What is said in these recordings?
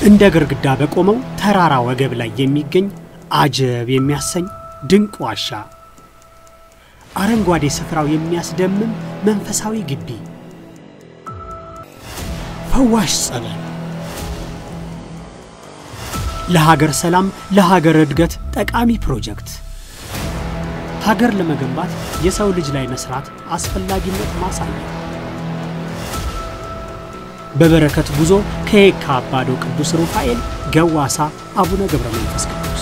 እንደ ግርግዳ በቆመው ተራራ ወገብ ላይ የሚገኝ አጀብ የሚያሰኝ ድንቅ ዋሻ፣ አረንጓዴ ስፍራው የሚያስደምም መንፈሳዊ ግቢ፣ ፈዋሽ ጸበል፣ ለሀገር ሰላም፣ ለሀገር እድገት ጠቃሚ ፕሮጀክት፣ ሀገር ለመገንባት የሰው ልጅ ላይ መስራት አስፈላጊነት ማሳያ በበረከት ጉዞ ከየካ አባዶ ቅዱስ ሩፋኤል ገዋሳ አቡነ ገብረ መንፈስ ቅዱስ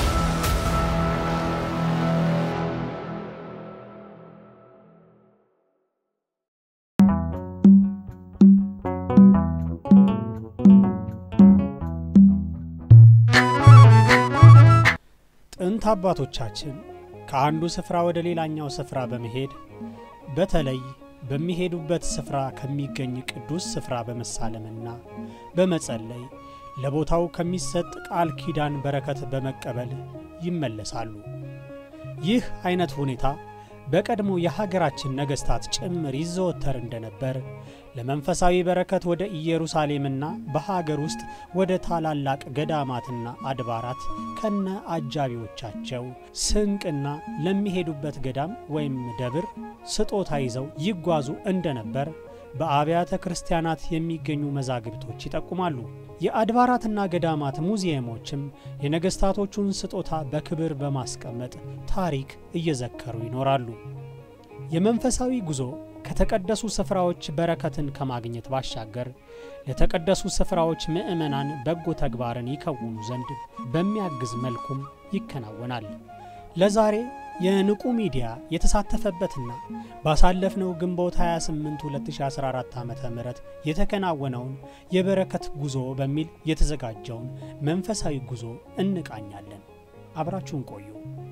ጥንት አባቶቻችን ከአንዱ ስፍራ ወደ ሌላኛው ስፍራ በመሄድ በተለይ በሚሄዱበት ስፍራ ከሚገኝ ቅዱስ ስፍራ በመሳለምና በመጸለይ ለቦታው ከሚሰጥ ቃል ኪዳን በረከት በመቀበል ይመለሳሉ። ይህ አይነት ሁኔታ በቀድሞ የሀገራችን ነገሥታት ጭምር ይዘወተር እንደነበር ለመንፈሳዊ በረከት ወደ ኢየሩሳሌምና በሀገር ውስጥ ወደ ታላላቅ ገዳማትና አድባራት ከነ አጃቢዎቻቸው ስንቅና ለሚሄዱበት ገዳም ወይም ደብር ስጦታ ይዘው ይጓዙ እንደነበር በአብያተ ክርስቲያናት የሚገኙ መዛግብቶች ይጠቁማሉ። የአድባራትና ገዳማት ሙዚየሞችም የነገሥታቶቹን ስጦታ በክብር በማስቀመጥ ታሪክ እየዘከሩ ይኖራሉ። የመንፈሳዊ ጉዞ ከተቀደሱ ስፍራዎች በረከትን ከማግኘት ባሻገር ለተቀደሱ ስፍራዎች ምዕመናን በጎ ተግባርን ይከውኑ ዘንድ በሚያግዝ መልኩም ይከናወናል። ለዛሬ የንቁ ሚዲያ የተሳተፈበትና ባሳለፍነው ግንቦት 28 2014 ዓ ም የተከናወነውን የበረከት ጉዞ በሚል የተዘጋጀውን መንፈሳዊ ጉዞ እንቃኛለን። አብራችሁን ቆዩ።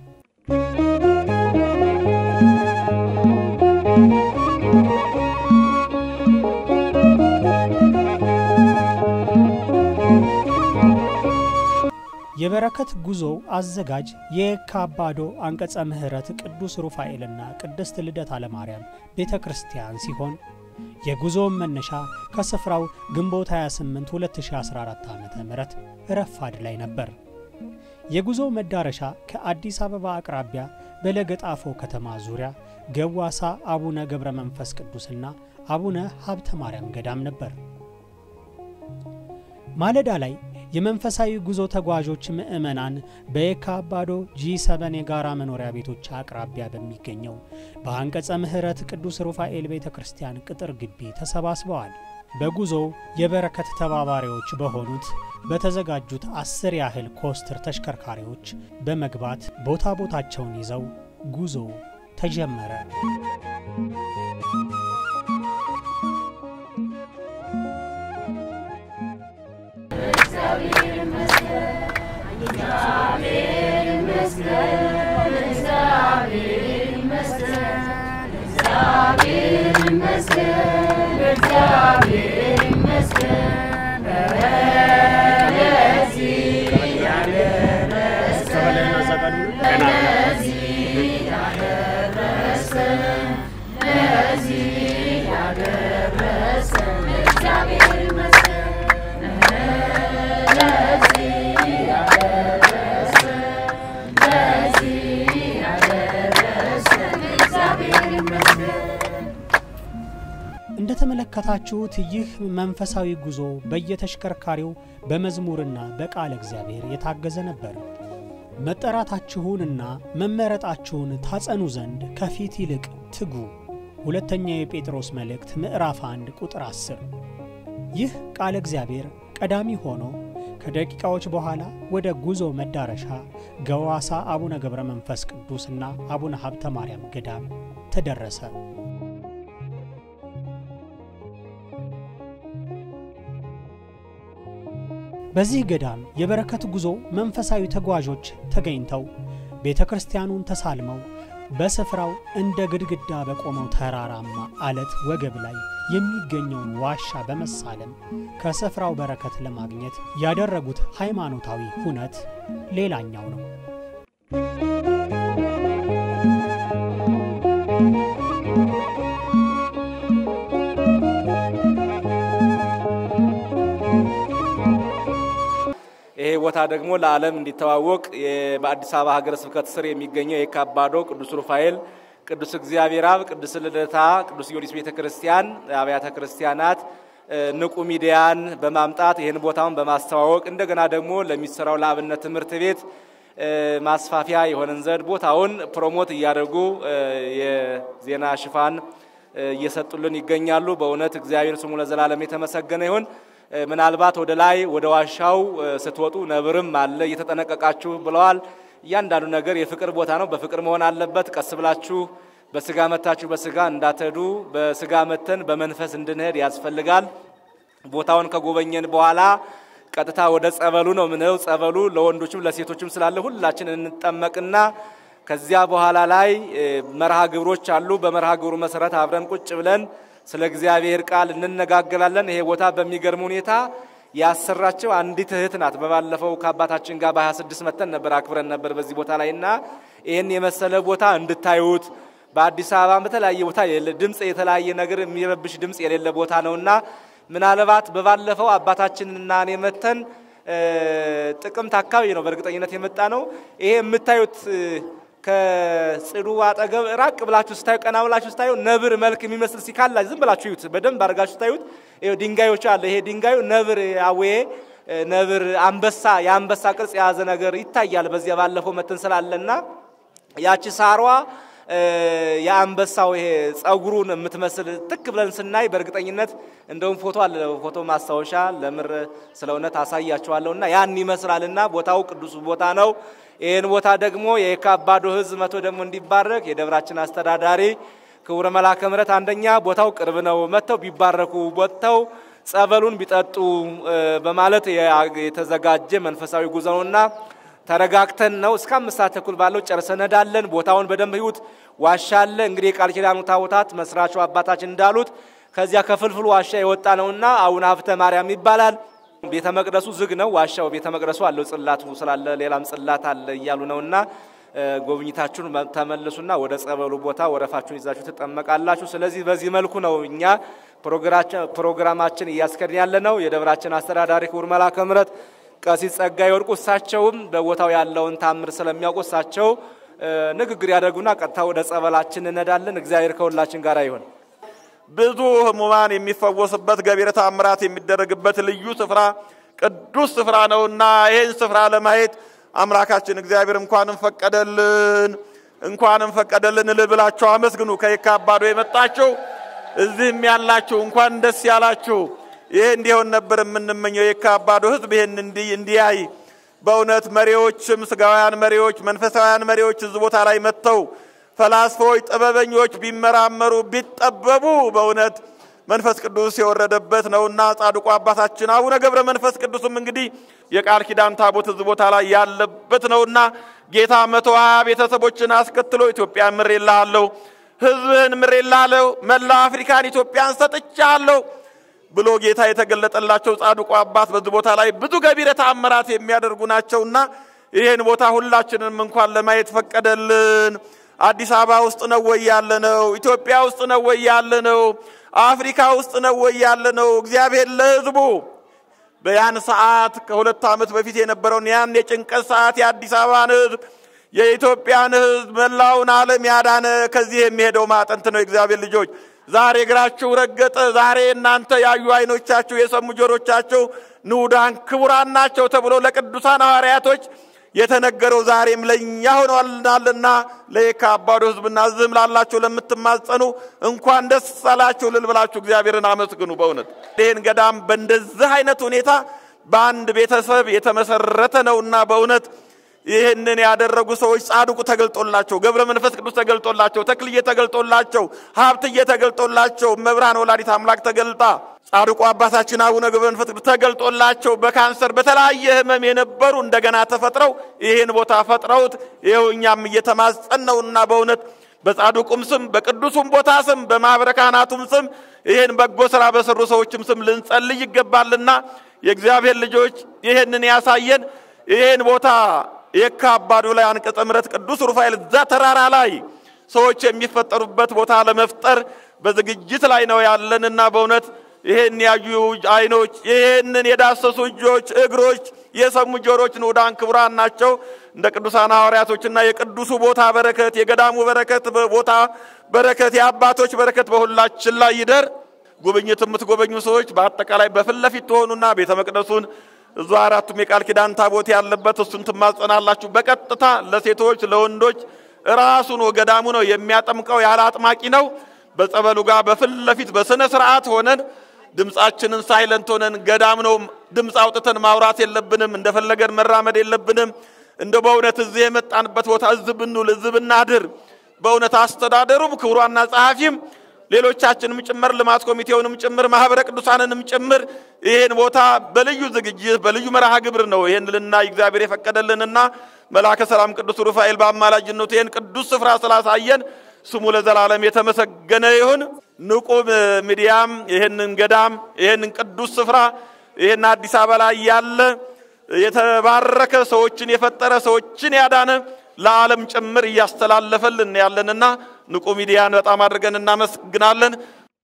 የበረከት ጉዞው አዘጋጅ የየካ አባዶ አንቀጸ ምሕረት ቅዱስ ሩፋኤልና ቅድስት ልደታ ለማርያም ቤተ ክርስቲያን ሲሆን የጉዞውን መነሻ ከስፍራው ግንቦት 28 2014 ዓ ም ረፋድ ላይ ነበር። የጉዞው መዳረሻ ከአዲስ አበባ አቅራቢያ በለገጣፎ ከተማ ዙሪያ ገዋሳ አቡነ ገብረ መንፈስ ቅዱስና አቡነ ሀብተ ማርያም ገዳም ነበር። ማለዳ ላይ የመንፈሳዊ ጉዞ ተጓዦች ምዕመናን በየካ አባዶ ጂ7 የጋራ መኖሪያ ቤቶች አቅራቢያ በሚገኘው በአንቀጸ ምሕረት ቅዱስ ሩፋኤል ቤተ ክርስቲያን ቅጥር ግቢ ተሰባስበዋል። በጉዞው የበረከት ተባባሪዎች በሆኑት በተዘጋጁት አስር ያህል ኮስትር ተሽከርካሪዎች በመግባት ቦታ ቦታቸውን ይዘው ጉዞ ተጀመረ። እንደተመለከታችሁት ይህ መንፈሳዊ ጉዞ በየተሽከርካሪው በመዝሙርና በቃለ እግዚአብሔር የታገዘ ነበር። መጠራታችሁንና መመረጣችሁን ታጸኑ ዘንድ ከፊት ይልቅ ትጉ። ሁለተኛ የጴጥሮስ መልእክት ምዕራፍ 1 ቁጥር 10። ይህ ቃለ እግዚአብሔር ቀዳሚ ሆኖ ከደቂቃዎች በኋላ ወደ ጉዞ መዳረሻ ገዋሳ አቡነ ገብረ መንፈስ ቅዱስና አቡነ ሀብተ ማርያም ገዳም ተደረሰ። በዚህ ገዳም የበረከት ጉዞ መንፈሳዊ ተጓዦች ተገኝተው ቤተ ክርስቲያኑን ተሳልመው በስፍራው እንደ ግድግዳ በቆመው ተራራማ አለት ወገብ ላይ የሚገኘውን ዋሻ በመሳለም ከስፍራው በረከት ለማግኘት ያደረጉት ሃይማኖታዊ ሁነት ሌላኛው ነው። ይሄ ቦታ ደግሞ ለዓለም እንዲተዋወቅ በአዲስ አበባ ሀገረ ስብከት ስር የሚገኘው የካባዶ ቅዱስ ሩፋኤል፣ ቅዱስ እግዚአብሔር አብ፣ ቅዱስ ልደታ፣ ቅዱስ ጊዮርጊስ ቤተ ክርስቲያን አብያተ ክርስቲያናት ንቁ ሚዲያን በማምጣት ይህን ቦታውን በማስተዋወቅ እንደገና ደግሞ ለሚሰራው ለአብነት ትምህርት ቤት ማስፋፊያ የሆነን ዘንድ ቦታውን ፕሮሞት እያደረጉ የዜና ሽፋን እየሰጡልን ይገኛሉ። በእውነት እግዚአብሔር ስሙ ለዘላለም የተመሰገነ ይሁን። ምናልባት ወደ ላይ ወደ ዋሻው ስትወጡ ነብርም አለ እየተጠነቀቃችሁ ብለዋል። እያንዳንዱ ነገር የፍቅር ቦታ ነው። በፍቅር መሆን አለበት። ቀስ ብላችሁ በስጋ መታችሁ በስጋ እንዳትሄዱ፣ በስጋ መተን በመንፈስ እንድንሄድ ያስፈልጋል። ቦታውን ከጎበኘን በኋላ ቀጥታ ወደ ጸበሉ ነው ምንው። ጸበሉ ለወንዶችም ለሴቶችም ስላለ ሁላችን እንጠመቅና ከዚያ በኋላ ላይ መርሃ ግብሮች አሉ። በመርሃ ግብሩ መሰረት አብረን ቁጭ ብለን ስለ እግዚአብሔር ቃል እንነጋገራለን። ይሄ ቦታ በሚገርም ሁኔታ ያሰራቸው አንዲት እህት ናት። በባለፈው ከአባታችን ጋር በ26 መተን ነበር አክብረን ነበር በዚህ ቦታ ላይ እና ይህን የመሰለ ቦታ እንድታዩት በአዲስ አበባ በተለያየ ቦታ ድምፅ የተለያየ ነገር የሚረብሽ ድምፅ የሌለ ቦታ ነውና ምናልባት በባለፈው አባታችንና እኔ መተን ጥቅምት አካባቢ ነው በእርግጠኝነት የመጣ ነው። ይሄ የምታዩት ከጽዱ አጠገብ ራቅ ብላችሁ ስታዩ ቀና ብላችሁ ስታዩ ነብር መልክ የሚመስል ሲካላ ዝም ብላችሁ ይዩት። በደንብ አድርጋችሁ ስታዩት ድንጋዮች አለ። ይሄ ድንጋዩ ነብር አዌ ነብር አንበሳ የአንበሳ ቅርጽ የያዘ ነገር ይታያል። በዚያ ባለፈው መተን ስላለና ያቺ ሳሯ የአንበሳው ይሄ ጸጉሩን የምትመስል ትክ ብለን ስናይ በእርግጠኝነት እንደውም ፎቶ አለ። ፎቶ ማስታወሻ ለምር ስለ እውነት አሳያችኋለሁና ያን ይመስላልና ቦታው ቅዱስ ቦታ ነው። ይህን ቦታ ደግሞ የካባዶ ሕዝብ መቶ ደግሞ እንዲባረክ የደብራችን አስተዳዳሪ ክቡረ መልአከ ምሕረት አንደኛ ቦታው ቅርብ ነው፣ መጥተው ቢባረኩ ወጥተው ጸበሉን ቢጠጡ በማለት የተዘጋጀ መንፈሳዊ ጉዞ ነውና ተረጋግተን ነው እስከ አምስት ሰዓት ተኩል ባለው ጨርሰን እንሄዳለን። ቦታውን በደንብ ህይወት ዋሻ አለ። እንግዲህ የቃል ኪዳኑ ታቦታት መስራቹ አባታችን እንዳሉት ከዚያ ከፍልፍሉ ዋሻ የወጣ ነውና አቡነ ሀብተ ማርያም ይባላል። ቤተ መቅደሱ ዝግ ነው። ዋሻው ቤተ መቅደሱ አለው ጽላቱ ስላለ ሌላም ጽላት አለ እያሉ ነውና ጎብኝታችሁን ተመልሱና ወደ ጸበሉ ቦታ ወረፋችሁን ይዛችሁ ትጠመቃላችሁ። ስለዚህ በዚህ መልኩ ነው እኛ ፕሮግራማችን እያስከድን ያለ ነው። የደብራችን አስተዳዳሪ ክቡር መልአከ ምሕረት ቀሲስ ጸጋዬ ወርቁ እሳቸውም በቦታው ያለውን ታምር ስለሚያውቁ እሳቸው ንግግር ያደርጉና ቀጥታ ወደ ጸበላችን እንሄዳለን። እግዚአብሔር ከሁላችን ጋር ይሁን። ብዙ ህሙማን የሚፈወስበት ገቢረ ተአምራት የሚደረግበት ልዩ ስፍራ ቅዱስ ስፍራ ነውና ይህን ስፍራ ለማየት አምላካችን እግዚአብሔር እንኳንም ፈቀደልን እንኳንም ፈቀደልን እልል ብላችሁ አመስግኑ። ከየካባዶ የመጣችሁ እዚህም ያላችሁ እንኳን ደስ ያላችሁ። ይሄ እንዲሆን ነበር የምንመኘው። የካባዶ ህዝብ ይህን እንዲያይ በእውነት መሪዎችም ስጋውያን መሪዎች፣ መንፈሳውያን መሪዎች እዚህ ቦታ ላይ መጥተው ፈላስፎች፣ ጥበበኞች ቢመራመሩ ቢጠበቡ በእውነት መንፈስ ቅዱስ የወረደበት ነውና ጻድቁ አባታችን አቡነ ገብረ መንፈስ ቅዱስም እንግዲህ የቃል ኪዳን ታቦት እዚህ ቦታ ላይ ያለበት ነውና ጌታ መቶ ሀያ ቤተሰቦችን አስከትሎ ኢትዮጵያ ምሬልሃለሁ፣ ህዝብህን ምሬልሃለሁ፣ መላው አፍሪካን ኢትዮጵያን ሰጥቻለሁ ብሎ ጌታ የተገለጠላቸው ጻድቁ አባት በዚህ ቦታ ላይ ብዙ ገቢረ ተአምራት የሚያደርጉ ናቸውና ይህን ቦታ ሁላችንም እንኳን ለማየት ፈቀደልን። አዲስ አበባ ውስጥ ነው ወይ ያለ ነው? ኢትዮጵያ ውስጥ ነው ወይ ያለ ነው? አፍሪካ ውስጥ ነው ወይ ያለ ነው? እግዚአብሔር ለህዝቡ በያን ሰዓት ከሁለት ዓመት በፊት የነበረውን ያን የጭንቀት ሰዓት የአዲስ አበባን ህዝብ የኢትዮጵያን ህዝብ መላውን ዓለም ያዳነ ከዚህ የሚሄደው ማጠንት ነው። የእግዚአብሔር ልጆች ዛሬ እግራችሁ ረገጠ። ዛሬ እናንተ ያዩ አይኖቻችሁ የሰሙ ጆሮቻችሁ ንዑዳን ክቡራን ናቸው ተብሎ ለቅዱሳን ሐዋርያቶች የተነገረው ዛሬም ለእኛ ሆኗልናልና ለየካ አባዶ ህዝብና ዝም ላላችሁ ለምትማጸኑ እንኳን ደስ አላችሁ ልል ብላችሁ እግዚአብሔርን አመስግኑ። በእውነት ይህን ገዳም በእንደዚህ አይነት ሁኔታ በአንድ ቤተሰብ የተመሰረተ ነውና በእውነት ይህንን ያደረጉ ሰዎች ጻድቁ ተገልጦላቸው፣ ገብረ መንፈስ ቅዱስ ተገልጦላቸው፣ ተክልዬ ተገልጦላቸው፣ ሀብትዬ ተገልጦላቸው፣ መብርሃን ወላዲት አምላክ ተገልጣ ጻድቁ አባታችን አቡነ ገብረ መንፈስ ቅዱስ ተገልጦላቸው በካንሰር በተለያየ ህመም የነበሩ እንደገና ተፈጥረው ይህን ቦታ ፈጥረውት ይኸው እኛም እየተማጸን ነውና በእውነት በጻድቁም ስም በቅዱሱም ቦታ ስም በማኅበረ ካህናቱም ስም ይህን በጎ ሥራ በሰሩ ሰዎችም ስም ልንጸልይ ይገባልና የእግዚአብሔር ልጆች ይህንን ያሳየን ይህን ቦታ የካ አባዶ ላይ አንቀጸ ምሕረት ቅዱስ ሩፋኤል እዛ ተራራ ላይ ሰዎች የሚፈጠሩበት ቦታ ለመፍጠር በዝግጅት ላይ ነው ያለንና በእውነት ይሄን ያዩ አይኖች፣ ይሄንን የዳሰሱ እጆች፣ እግሮች፣ የሰሙ ጆሮች ንዑዳን ክቡራን ናቸው። እንደ ቅዱሳን ሐዋርያቶችና የቅዱሱ ቦታ በረከት የገዳሙ በረከት ቦታ በረከት የአባቶች በረከት በሁላችን ላይ ይደር። ጉብኝት የምትጎበኙ ሰዎች በአጠቃላይ በፊት ለፊት ትሆኑና ቤተ መቅደሱን እዙ አራቱም የቃል ኪዳን ታቦት ያለበት እሱን ትማጸናላችሁ። በቀጥታ ለሴቶች ለወንዶች ራሱን ገዳሙ ነው የሚያጠምቀው፣ ያለ አጥማቂ ነው። በጸበሉ ጋር በፊት ለፊት በስነ ስርዓት ሆነን ድምፃችንን ሳይለንት ሆነን ገዳም ነው ድምፅ አውጥተን ማውራት የለብንም። እንደፈለገን መራመድ የለብንም። እንደ በእውነት እዚህ የመጣንበት ቦታ እዚህ ብንውል እዚህ ብናድር በእውነት አስተዳደሩም ክቡራና ጸሐፊም ሌሎቻችንም ጭምር ልማት ኮሚቴውንም ጭምር ማህበረ ቅዱሳንንም ጭምር ይሄን ቦታ በልዩ ዝግጅት በልዩ መርሃ ግብር ነው ይሄን ልናይ እግዚአብሔር የፈቀደልንና መልአከ ሰላም ቅዱስ ሩፋኤል በአማላጅነቱ ይሄን ቅዱስ ስፍራ ስላሳየን ስሙ ለዘላለም የተመሰገነ ይሁን። ንቁ ሚዲያም ይሄንን ገዳም ይሄንን ቅዱስ ስፍራ ይሄን አዲስ አበባ ላይ ያለ የተባረከ ሰዎችን የፈጠረ ሰዎችን ያዳነ ለዓለም ጭምር እያስተላለፈልን ያለንና ንቁ ሚዲያን በጣም አድርገን እናመሰግናለን።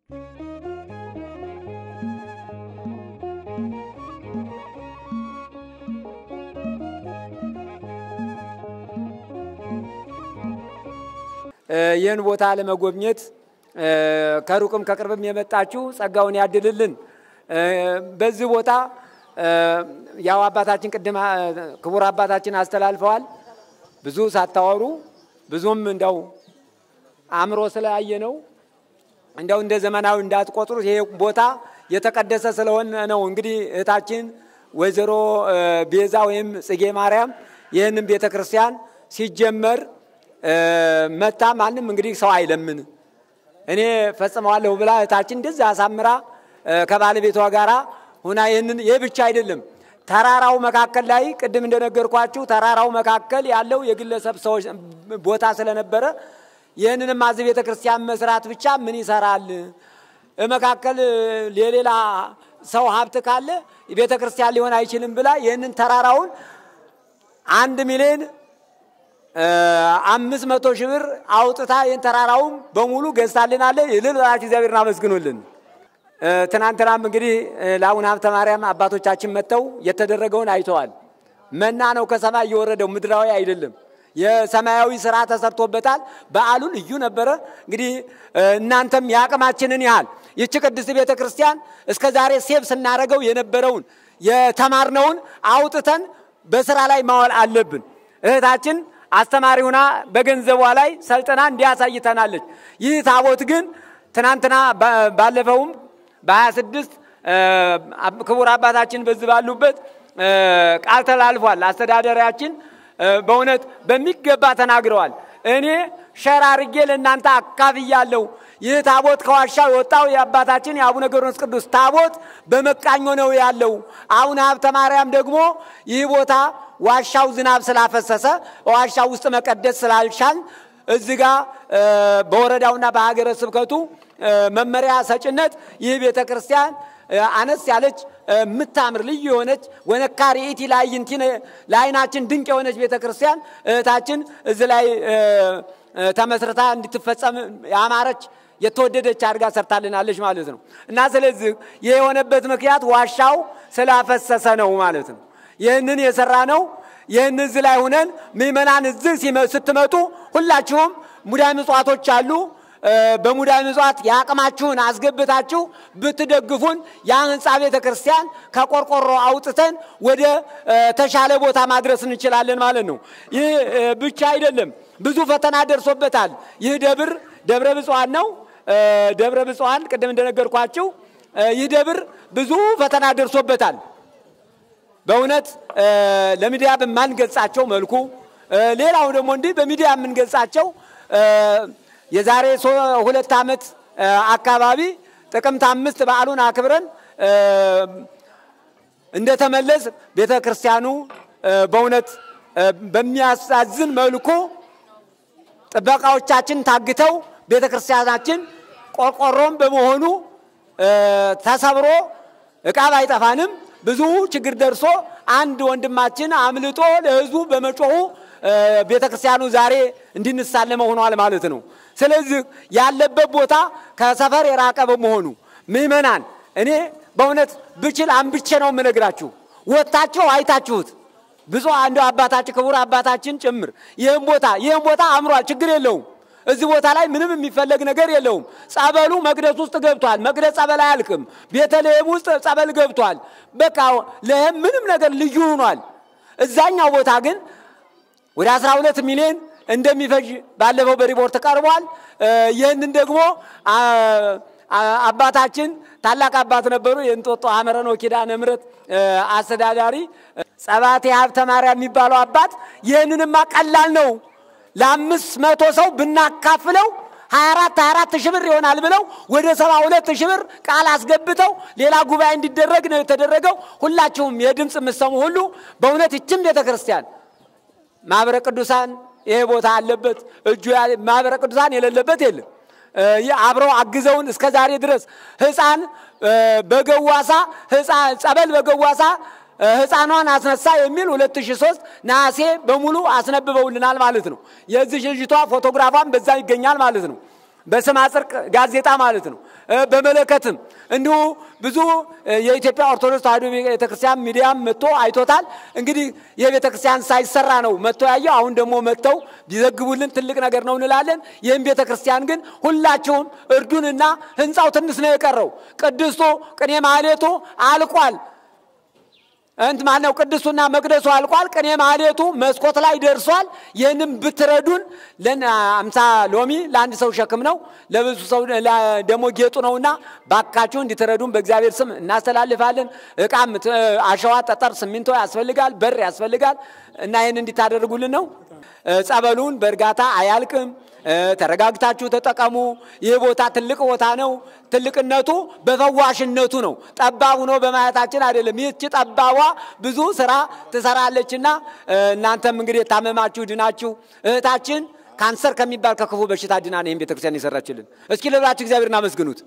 ይህን ቦታ ለመጎብኘት ከሩቅም ከቅርብም የመጣችሁ ጸጋውን ያድልልን። በዚህ ቦታ ያው አባታችን ቅድም ክቡር አባታችን አስተላልፈዋል። ብዙ ሳታወሩ ብዙም እንደው አእምሮ ስለያየ ነው እንደው እንደ ዘመናዊ እንዳትቆጥሩት። ይሄ ቦታ የተቀደሰ ስለሆነ ነው። እንግዲህ እህታችን ወይዘሮ ቤዛ ወይም ጽጌ ማርያም ይህንን ቤተ ክርስቲያን ሲጀመር መታ ማንም እንግዲህ ሰው አይለምን እኔ ፈጽመዋለሁ ብላ እህታችን እንደዛ አሳምራ ከባለቤቷ ጋር ሁና ይህንን ይህ ብቻ አይደለም ተራራው መካከል ላይ ቅድም እንደነገርኳችሁ ተራራው መካከል ያለው የግለሰብ ሰዎች ቦታ ስለነበረ ይህንንም አዚ ቤተ ክርስቲያን መስራት ብቻ ምን ይሰራል? መካከል የሌላ ሰው ሀብት ካለ ቤተ ክርስቲያን ሊሆን አይችልም ብላ ይህንን ተራራውን አንድ ሚሊዮን አምስት መቶ ሺህ ብር አውጥታ ይህን ተራራውም በሙሉ ገዝታልናለ። ይልል በላችሁ እግዚአብሔርን አመስግኑልን። ትናንትናም እንግዲህ ለአቡነ ሀብተ ማርያም አባቶቻችን መጥተው የተደረገውን አይተዋል። መና ነው ከሰማይ እየወረደው ምድራዊ አይደለም። የሰማያዊ ስራ ተሰርቶበታል። በዓሉ ልዩ ነበረ። እንግዲህ እናንተም የአቅማችንን ያህል ይቺ ቅድስት ቤተ ክርስቲያን እስከ ዛሬ ሴብ ስናደርገው የነበረውን የተማርነውን አውጥተን በስራ ላይ ማዋል አለብን። እህታችን አስተማሪ ሁና በገንዘቧ ላይ ሰልጥና እንዲያሳይተናለች። ይህ ታቦት ግን ትናንትና ባለፈውም በ26 ክቡር አባታችን በዚህ ባሉበት ቃል ተላልፏል። አስተዳደሪያችን በእውነት በሚገባ ተናግረዋል። እኔ ሸር አርጌ ለእናንተ አካፍያለሁ። ይህ ታቦት ከዋሻው የወጣው የአባታችን የአቡነ ገብረመንፈስ ቅዱስ ታቦት በመቃኞ ነው ያለው። አቡነ ሀብተ ማርያም ደግሞ ይህ ቦታ ዋሻው ዝናብ ስላፈሰሰ ዋሻው ውስጥ መቀደስ ስላልቻል እዚህ ጋ በወረዳውና በሀገረ ስብከቱ መመሪያ ሰጭነት ይህ ቤተ ክርስቲያን አነስ ያለች የምታምር ልዩ የሆነች ወነካሪ ኢቲ ላይንቲ ለአይናችን ድንቅ የሆነች ቤተ ክርስቲያን እህታችን እዚህ ላይ ተመስርታ እንድትፈጸም ያማረች የተወደደች አድርጋ ሰርታልናለች ማለት ነው። እና ስለዚህ ይህ የሆነበት ምክንያት ዋሻው ስላፈሰሰ ነው ማለት ነው። ይህንን የሰራ ነው። ይህን እዚህ ላይ ሁነን ምእመናን እዚህ ስትመጡ ሁላችሁም ሙዳይ ምጽዋቶች አሉ። በሙዳይ ምጽዋት የአቅማችሁን አስገብታችሁ ብትደግፉን ያ ህንፃ ቤተ ክርስቲያን ከቆርቆሮ አውጥተን ወደ ተሻለ ቦታ ማድረስ እንችላለን ማለት ነው። ይህ ብቻ አይደለም፣ ብዙ ፈተና ደርሶበታል። ይህ ደብር ደብረ ብፁዓን ነው። ደብረ ብፁዓን ቅድም እንደነገርኳችሁ ይህ ደብር ብዙ ፈተና ደርሶበታል። በእውነት ለሚዲያ በማንገልጻቸው መልኩ ሌላው ደግሞ እንዲህ በሚዲያ የምንገልጻቸው የዛሬ ሁለት ዓመት አካባቢ ጥቅምት አምስት በዓሉን አክብረን እንደተመለስ ቤተ ክርስቲያኑ በእውነት በሚያሳዝን መልኩ ጥበቃዎቻችን ታግተው ቤተ ክርስቲያናችን ቆርቆሮም በመሆኑ ተሰብሮ እቃ ባይጠፋንም ብዙ ችግር ደርሶ አንድ ወንድማችን አምልጦ ለሕዝቡ በመጮሁ ቤተ ክርስቲያኑ ዛሬ እንድንሳለመ ሆኗል ማለት ነው። ስለዚህ ያለበት ቦታ ከሰፈር የራቀ በመሆኑ ምእመናን እኔ በእውነት ብችል አንብቼ ነው የምነግራችሁ። ወጥታችሁ አይታችሁት ብዙ አንዱ አባታችን ክቡር አባታችን ጭምር ይህም ቦታ ይህም ቦታ አምሯል፣ ችግር የለውም። እዚህ ቦታ ላይ ምንም የሚፈለግ ነገር የለውም። ጸበሉ መቅደስ ውስጥ ገብቷል። መቅደስ ጸበል አያልቅም። ቤተልሔም ውስጥ ጸበል ገብቷል። በቃ ለህም ምንም ነገር ልዩ ሆኗል። እዛኛው ቦታ ግን ወደ 12 ሚሊዮን እንደሚፈጅ ባለፈው በሪፖርት ቀርቧል። ይህንን ደግሞ አባታችን ታላቅ አባት ነበሩ። የእንጦጦ ሐመረኖ ኪዳነ ምሕረት አስተዳዳሪ ጸባቴ ሀብተ ማርያም የሚባለው አባት ይህንንማ ቀላል ነው ለአምስት መቶ ሰው ብናካፍለው 24 24 ሺህ ብር ይሆናል ብለው ወደ 72 ሺህ ብር ቃል አስገብተው ሌላ ጉባኤ እንዲደረግ ነው የተደረገው። ሁላችሁም የድምፅ የምትሰሙ ሁሉ በእውነት ይችም ቤተ ክርስቲያን ማህበረ ቅዱሳን ይሄ ቦታ አለበት። እጁ ማህበረ ቅዱሳን የሌለበት የለም። አብረው አግዘውን እስከ ዛሬ ድረስ ህፃን በገዋሳ ጸበል በገዋሳ ህፃኗን አስነሳ የሚል 2003 ነሐሴ በሙሉ አስነብበውልናል ማለት ነው። የዚህ ልጅቷ ፎቶግራፏን በዛ ይገኛል ማለት ነው። በስመ ጽድቅ ጋዜጣ ማለት ነው። በመለከትም እንዲሁ ብዙ የኢትዮጵያ ኦርቶዶክስ ተዋሕዶ ቤተክርስቲያን ሚዲያም መጥቶ አይቶታል። እንግዲህ የቤተ ክርስቲያን ሳይሰራ ነው መጥቶ ያየው። አሁን ደግሞ መጥተው ቢዘግቡልን ትልቅ ነገር ነው እንላለን። ይህም ቤተ ክርስቲያን ግን ሁላችሁም እርዱንና ህንፃው ትንሽ ነው የቀረው። ቅድስቱ ቅኔ ማህሌቱ አልቋል። እንት ማነው ቅዱሱና መቅደሱ አልቋል። ቅኔ ማህሌቱ መስኮት ላይ ደርሷል። ይህንም ብትረዱን አምሳ ሎሚ ለአንድ ሰው ሸክም ነው፣ ለብዙ ሰው ደግሞ ጌጡ ነውና ባካችሁ እንዲትረዱን በእግዚአብሔር ስም እናስተላልፋለን። እቃም አሸዋ፣ ጠጠር፣ ሲሚንቶ ያስፈልጋል፣ በር ያስፈልጋል እና ይህን እንዲታደርጉልን ነው። ጸበሉን በእርጋታ አያልቅም። ተረጋግታችሁ ተጠቀሙ። ይህ ቦታ ትልቅ ቦታ ነው። ትልቅነቱ በፈዋሽነቱ ነው። ጠባብ ሆኖ በማየታችን አይደለም። ይህች ጠባቧ ብዙ ስራ ትሰራለችና እናንተም እንግዲህ የታመማችሁ ድናችሁ እህታችን ካንሰር ከሚባል ከክፉ በሽታ ድና ነው ይህም ቤተክርስቲያን የሰራችልን። እስኪ ልብላችሁ እግዚአብሔርን አመስግኑት።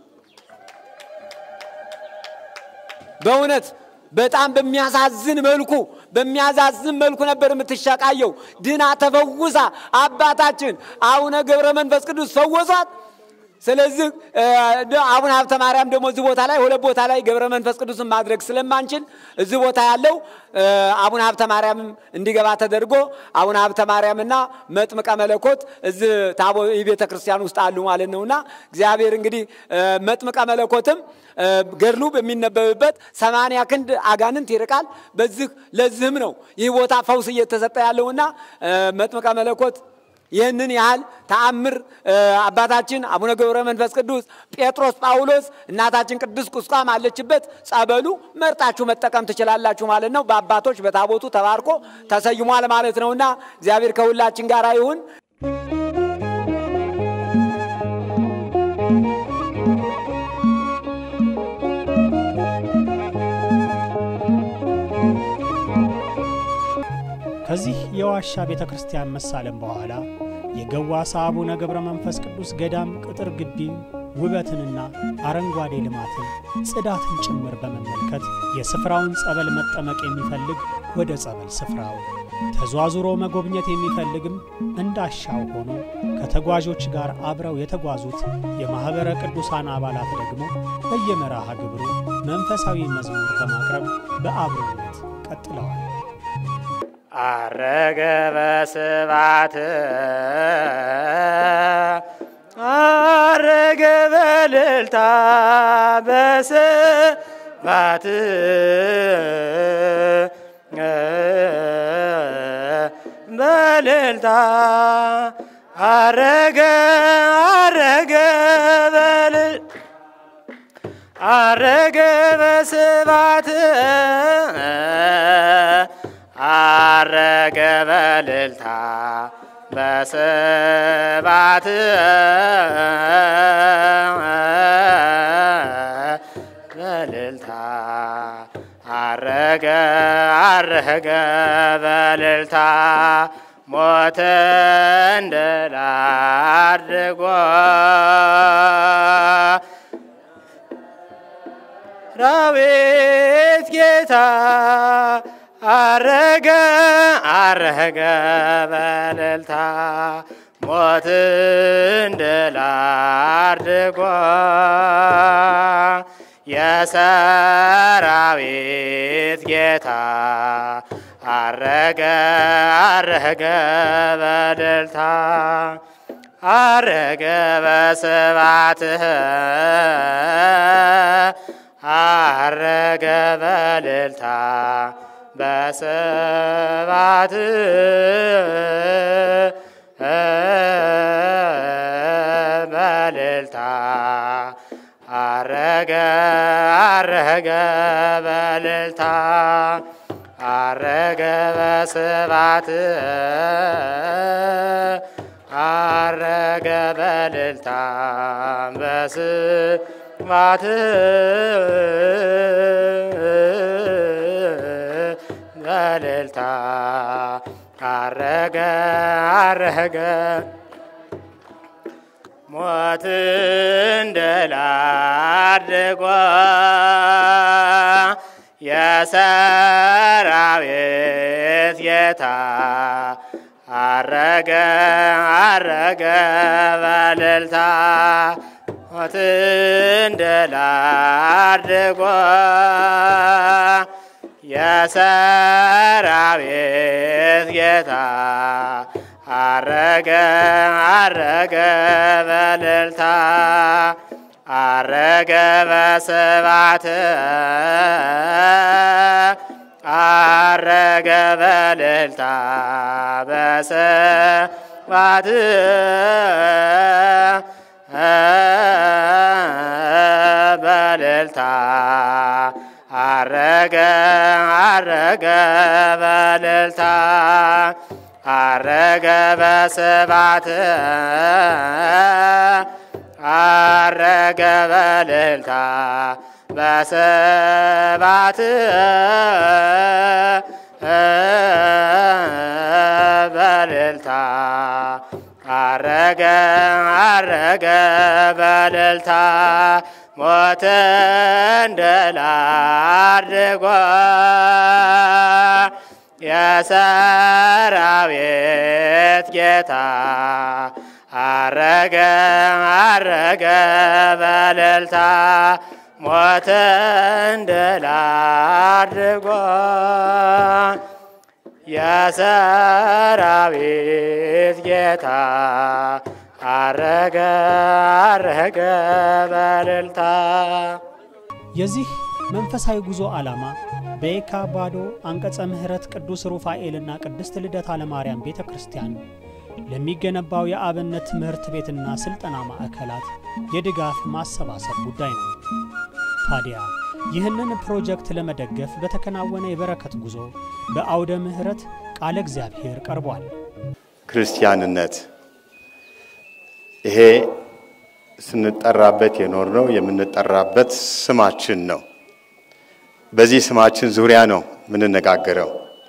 በእውነት በጣም በሚያሳዝን መልኩ በሚያሳዝን መልኩ ነበር የምትሸቃየው። ድና ተፈውሳ አባታችን አቡነ ገብረ መንፈስ ቅዱስ ፈወሷት። ስለዚህ አቡነ ሀብተ ማርያም ደግሞ እዚህ ቦታ ላይ ሁለት ቦታ ላይ ገብረ መንፈስ ቅዱስን ማድረግ ስለማንችል እዚህ ቦታ ያለው አቡነ ሀብተ ማርያም እንዲገባ ተደርጎ አቡነ ሀብተ ማርያምና መጥምቀ መለኮት እዚህ ታቦ ቤተ ክርስቲያን ውስጥ አሉ ማለት ነውና እግዚአብሔር እንግዲህ መጥምቀ መለኮትም ገድሉ በሚነበብበት ሰማንያ ክንድ አጋንንት ይርቃል። በዚህ ለዚህም ነው ይህ ቦታ ፈውስ እየተሰጠ ያለውና መጥምቀ መለኮት ይህንን ያህል ተአምር አባታችን አቡነ ገብረ መንፈስ ቅዱስ፣ ጴጥሮስ፣ ጳውሎስ፣ እናታችን ቅዱስ ቁስቋም አለችበት። ጸበሉ መርጣችሁ መጠቀም ትችላላችሁ ማለት ነው። በአባቶች በታቦቱ ተባርኮ ተሰይሟል ማለት ነውና እግዚአብሔር ከሁላችን ጋር ይሁን። ከዚህ የዋሻ ቤተ ክርስቲያን መሳለም በኋላ የገዋሳ አቡነ ገብረ መንፈስ ቅዱስ ገዳም ቅጥር ግቢ ውበትንና አረንጓዴ ልማትን ጽዳትን ጭምር በመመልከት የስፍራውን ጸበል መጠመቅ የሚፈልግ ወደ ጸበል ስፍራው ተዟዙሮ መጎብኘት የሚፈልግም እንዳሻው ሆኖ ከተጓዦች ጋር አብረው የተጓዙት የማኅበረ ቅዱሳን አባላት ደግሞ በየመርሃ ግብሩ መንፈሳዊ መዝሙር በማቅረብ በአብሮነት ቀጥለዋል። አረገ በስባት አረገ በልልታ በስባት በልልታ አረገ አረገ በልል አረገ በስባት አረገ በልልታ በስባት በልልታ አረገ አረገ በልልታ ሞተ እንድል አድርጎ ዳዊት ጌታ አረገ አረገ በልልታ ሞትን ድል አድርጎ የሰራዊት ጌታ አረገ አረገ በእልልታ አረገ በስብሐትህ አረገ በእልልታ በስብሐት በእልልታ አረገ አረገ በእልልታ አረገ በስብሐት አረገ በእልልታ በስብሐት በእልልታ አረገ አረገ ሞትን ድል አድርጎ የሰራዊት ጌታ አረገ አረገ በእልልታ ሞትን ድል አድርጎ የሰራዊት ጌታ አረገ አረገ በእልልታ አረገ በስብሐት አረገ በእልልታ በስብሐት በእልልታ አረገ አረገ በእልልታ አረገ በስብሐት አረገ በእልልታ በስብሐት በእልልታ አረገ አረገ በእልልታ ሞትን ድል አድርጎ የሰራዊት ጌታ አረገ አረገ በእልልታ ሞትን ድል አድርጎ የሰራዊት ጌታ አረገ አረገ በእልልታ የዚህ መንፈሳዊ ጉዞ ዓላማ በየካ ባዶ አንቀጸ ምሕረት ቅዱስ ሩፋኤልና ቅድስት ልደታ ለማርያም ቤተ ክርስቲያን ለሚገነባው የአብነት ትምህርት ቤትና ሥልጠና ማዕከላት የድጋፍ ማሰባሰብ ጉዳይ ነው። ታዲያ ይህንን ፕሮጀክት ለመደገፍ በተከናወነ የበረከት ጉዞ በአውደ ምሕረት ቃለ እግዚአብሔር ቀርቧል። ክርስቲያንነት ይሄ ስንጠራበት የኖርነው የምንጠራበት ስማችን ነው። በዚህ ስማችን ዙሪያ ነው የምንነጋገረው።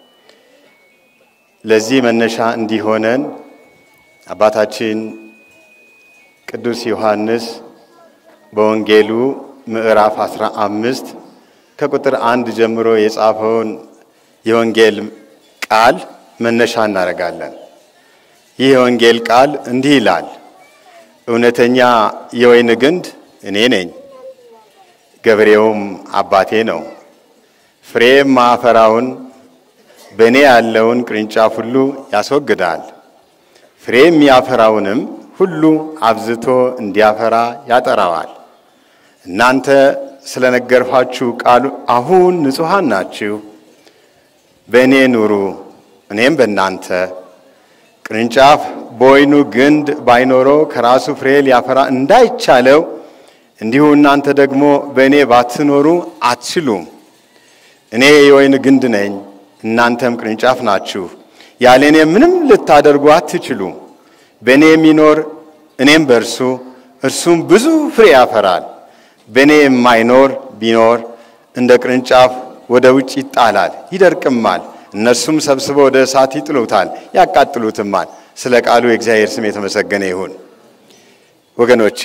ለዚህ መነሻ እንዲሆነን አባታችን ቅዱስ ዮሐንስ በወንጌሉ ምዕራፍ 15 ከቁጥር አንድ ጀምሮ የጻፈውን የወንጌል ቃል መነሻ እናደርጋለን። ይህ የወንጌል ቃል እንዲህ ይላል፣ እውነተኛ የወይን ግንድ እኔ ነኝ፣ ገበሬውም አባቴ ነው። ፍሬ ማፈራውን በእኔ ያለውን ቅርንጫፍ ሁሉ ያስወግዳል፣ ፍሬ የሚያፈራውንም ሁሉ አብዝቶ እንዲያፈራ ያጠራዋል። እናንተ ስለነገርኋችሁ ቃሉ አሁን ንጹሐን ናችሁ። በእኔ ኑሩ፣ እኔም በእናንተ። ቅርንጫፍ በወይኑ ግንድ ባይኖረው ከራሱ ፍሬ ሊያፈራ እንዳይቻለው እንዲሁ እናንተ ደግሞ በእኔ ባትኖሩ አትችሉም። እኔ የወይን ግንድ ነኝ፣ እናንተም ቅርንጫፍ ናችሁ። ያለ እኔ ምንም ልታደርጉ አትችሉም። በእኔ የሚኖር እኔም በእርሱ እርሱም ብዙ ፍሬ ያፈራል። በእኔ የማይኖር ቢኖር እንደ ቅርንጫፍ ወደ ውጭ ይጣላል፣ ይደርቅማል። እነርሱም ሰብስበው ወደ እሳት ይጥሉታል፣ ያቃጥሉትማል። ስለ ቃሉ የእግዚአብሔር ስም የተመሰገነ ይሁን። ወገኖቼ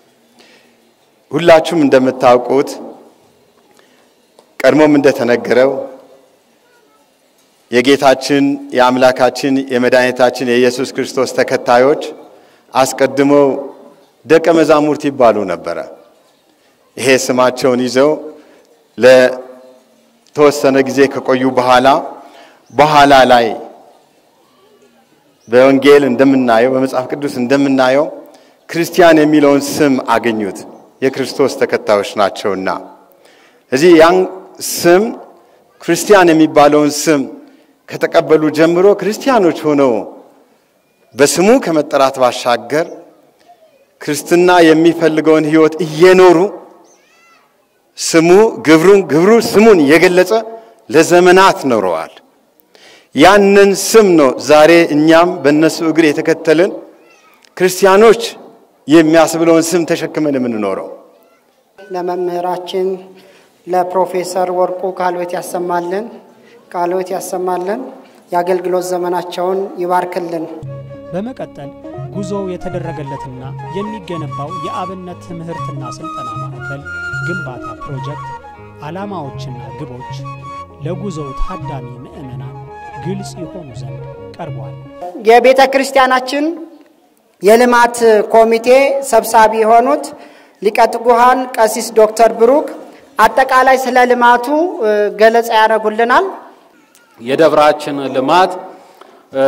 ሁላችሁም እንደምታውቁት ቀድሞም እንደተነገረው የጌታችን የአምላካችን የመድኃኒታችን የኢየሱስ ክርስቶስ ተከታዮች አስቀድመው ደቀ መዛሙርት ይባሉ ነበረ። ይሄ ስማቸውን ይዘው ለተወሰነ ጊዜ ከቆዩ በኋላ በኋላ ላይ በወንጌል እንደምናየው በመጽሐፍ ቅዱስ እንደምናየው ክርስቲያን የሚለውን ስም አገኙት። የክርስቶስ ተከታዮች ናቸውና እዚህ ያን ስም ክርስቲያን የሚባለውን ስም ከተቀበሉ ጀምሮ ክርስቲያኖች ሆነው በስሙ ከመጠራት ባሻገር ክርስትና የሚፈልገውን ሕይወት እየኖሩ ስሙ ግብሩን ግብሩ ስሙን እየገለጸ ለዘመናት ኖረዋል። ያንን ስም ነው ዛሬ እኛም በእነሱ እግር የተከተልን ክርስቲያኖች የሚያስብለውን ስም ተሸክመን የምንኖረው። ለመምህራችን ለፕሮፌሰር ወርቁ ቃልዎት ያሰማልን፣ ቃልዎት ያሰማልን፣ የአገልግሎት ዘመናቸውን ይባርክልን። በመቀጠል ጉዞው የተደረገለትና የሚገነባው የአብነት ትምህርትና ስልጠና ማዕከል ግንባታ ፕሮጀክት ዓላማዎችና ግቦች ለጉዞው ታዳሚ ምዕመናን ግልጽ የሆኑ ዘንድ ቀርቧል። የቤተ ክርስቲያናችን የልማት ኮሚቴ ሰብሳቢ የሆኑት ሊቀ ትጉሃን ቀሲስ ዶክተር ብሩክ አጠቃላይ ስለ ልማቱ እ፣ ገለጻ ያደርጉልናል። የደብራችን ልማት እ፣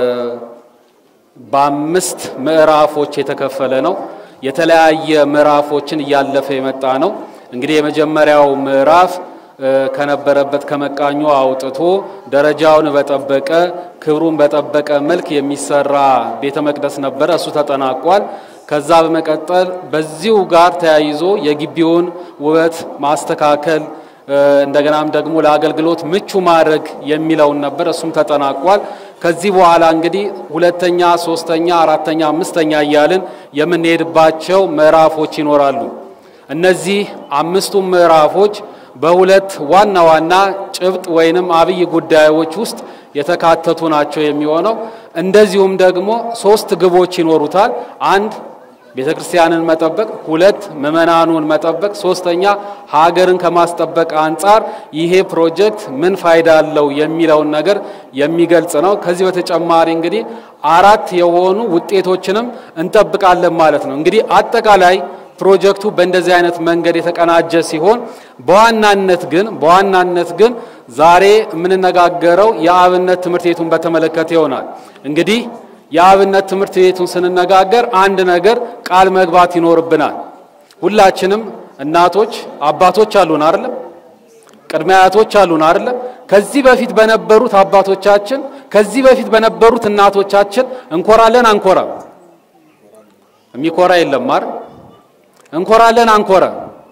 በአምስት ምዕራፎች የተከፈለ ነው። የተለያየ ምዕራፎችን እያለፈ የመጣ ነው። እንግዲህ የመጀመሪያው ምዕራፍ እ፣ ከነበረበት ከመቃኞ አውጥቶ ደረጃውን በጠበቀ ክብሩን በጠበቀ መልክ የሚሰራ ቤተ መቅደስ ነበረ። እሱ ተጠናቋል። ከዛ በመቀጠል በዚሁ ጋር ተያይዞ የግቢውን ውበት ማስተካከል እ፣ እንደገናም ደግሞ ለአገልግሎት ምቹ ማድረግ የሚለውን ነበር። እሱም ተጠናቋል። ከዚህ በኋላ እንግዲህ ሁለተኛ፣ ሶስተኛ፣ አራተኛ፣ አምስተኛ እያልን የምንሄድባቸው ምዕራፎች ይኖራሉ። እነዚህ አምስቱም ምዕራፎች በሁለት ዋና ዋና ጭብጥ ወይንም አብይ ጉዳዮች ውስጥ የተካተቱ ናቸው የሚሆነው። እንደዚሁም ደግሞ ሶስት ግቦች ይኖሩታል። አንድ ቤተ ክርስቲያንን መጠበቅ፣ ሁለት ምዕመናኑን መጠበቅ፣ ሶስተኛ ሀገርን ከማስጠበቅ አንጻር ይሄ ፕሮጀክት ምን ፋይዳ አለው የሚለውን ነገር የሚገልጽ ነው። ከዚህ በተጨማሪ እንግዲህ አራት የሆኑ ውጤቶችንም እንጠብቃለን ማለት ነው። እንግዲህ አጠቃላይ ፕሮጀክቱ በእንደዚህ አይነት መንገድ የተቀናጀ ሲሆን በዋናነት ግን በዋናነት ግን ዛሬ የምንነጋገረው የአብነት ትምህርት ቤቱን በተመለከተ ይሆናል። እንግዲህ የአብነት ትምህርት ቤቱን ስንነጋገር አንድ ነገር ቃል መግባት ይኖርብናል። ሁላችንም እናቶች፣ አባቶች አሉን አይደለም? ቅድመ አያቶች አሉን አይደለም? ከዚህ በፊት በነበሩት አባቶቻችን፣ ከዚህ በፊት በነበሩት እናቶቻችን እንኮራለን አንኮራም? የሚኮራ የለም አይደል? እንኮራለን አንኮራም?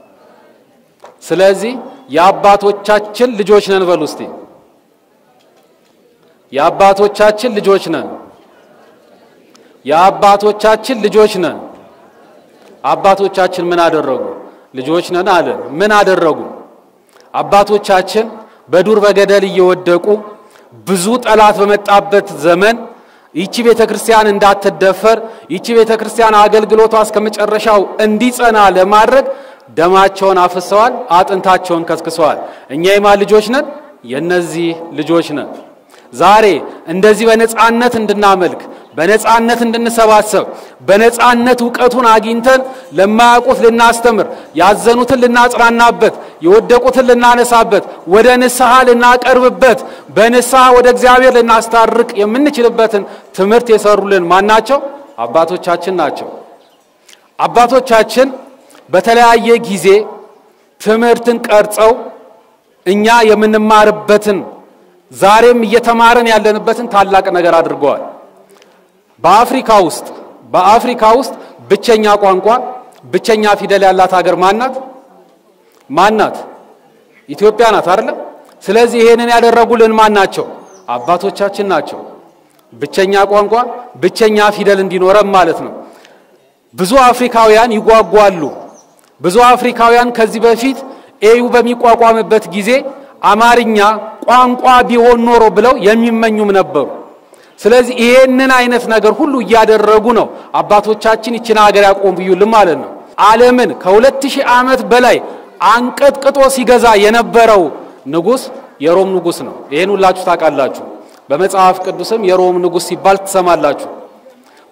ስለዚህ የአባቶቻችን ልጆች ነን በሉ እስቲ። የአባቶቻችን ልጆች ነን። የአባቶቻችን ልጆች ነን። አባቶቻችን ምን አደረጉ? ልጆች ነን አለን። ምን አደረጉ? አባቶቻችን በዱር በገደል እየወደቁ ብዙ ጠላት በመጣበት ዘመን ይቺ ቤተ ክርስቲያን እንዳትደፈር ይቺ ቤተ ክርስቲያን አገልግሎቷ እስከ መጨረሻው እንዲጸና ለማድረግ ደማቸውን አፍሰዋል፣ አጥንታቸውን ከስክሰዋል። እኛ የማን ልጆች ነን? የነዚህ ልጆች ነን። ዛሬ እንደዚህ በነጻነት እንድናመልክ በነጻነት እንድንሰባሰብ በነጻነት እውቀቱን አግኝተን ለማያውቁት ልናስተምር፣ ያዘኑትን ልናጽናናበት፣ የወደቁትን ልናነሳበት፣ ወደ ንስሐ ልናቀርብበት፣ በንስሐ ወደ እግዚአብሔር ልናስታርቅ የምንችልበትን ትምህርት የሰሩልን ማን ናቸው? አባቶቻችን ናቸው። አባቶቻችን በተለያየ ጊዜ ትምህርትን ቀርጸው እኛ የምንማርበትን ዛሬም እየተማረን ያለንበትን ታላቅ ነገር አድርገዋል። በአፍሪካ ውስጥ በአፍሪካ ውስጥ ብቸኛ ቋንቋ ብቸኛ ፊደል ያላት ሀገር ማናት? ማናት? ኢትዮጵያ ናት አይደለም? ስለዚህ ይሄንን ያደረጉልን ማን ናቸው? አባቶቻችን ናቸው። ብቸኛ ቋንቋ ብቸኛ ፊደል እንዲኖረን ማለት ነው። ብዙ አፍሪካውያን ይጓጓሉ። ብዙ አፍሪካውያን ከዚህ በፊት ኤዩ በሚቋቋምበት ጊዜ አማርኛ ቋንቋ ቢሆን ኖሮ ብለው የሚመኙም ነበሩ። ስለዚህ ይሄንን አይነት ነገር ሁሉ እያደረጉ ነው አባቶቻችን ይችን ሀገር ያቆዩልን ማለት ነው። ዓለምን ከሁለት ሺህ ዓመት በላይ አንቀጥቅጦ ሲገዛ የነበረው ንጉሥ የሮም ንጉሥ ነው። ይሄን ሁላችሁ ታውቃላችሁ። በመጽሐፍ ቅዱስም የሮም ንጉሥ ሲባል ትሰማላችሁ።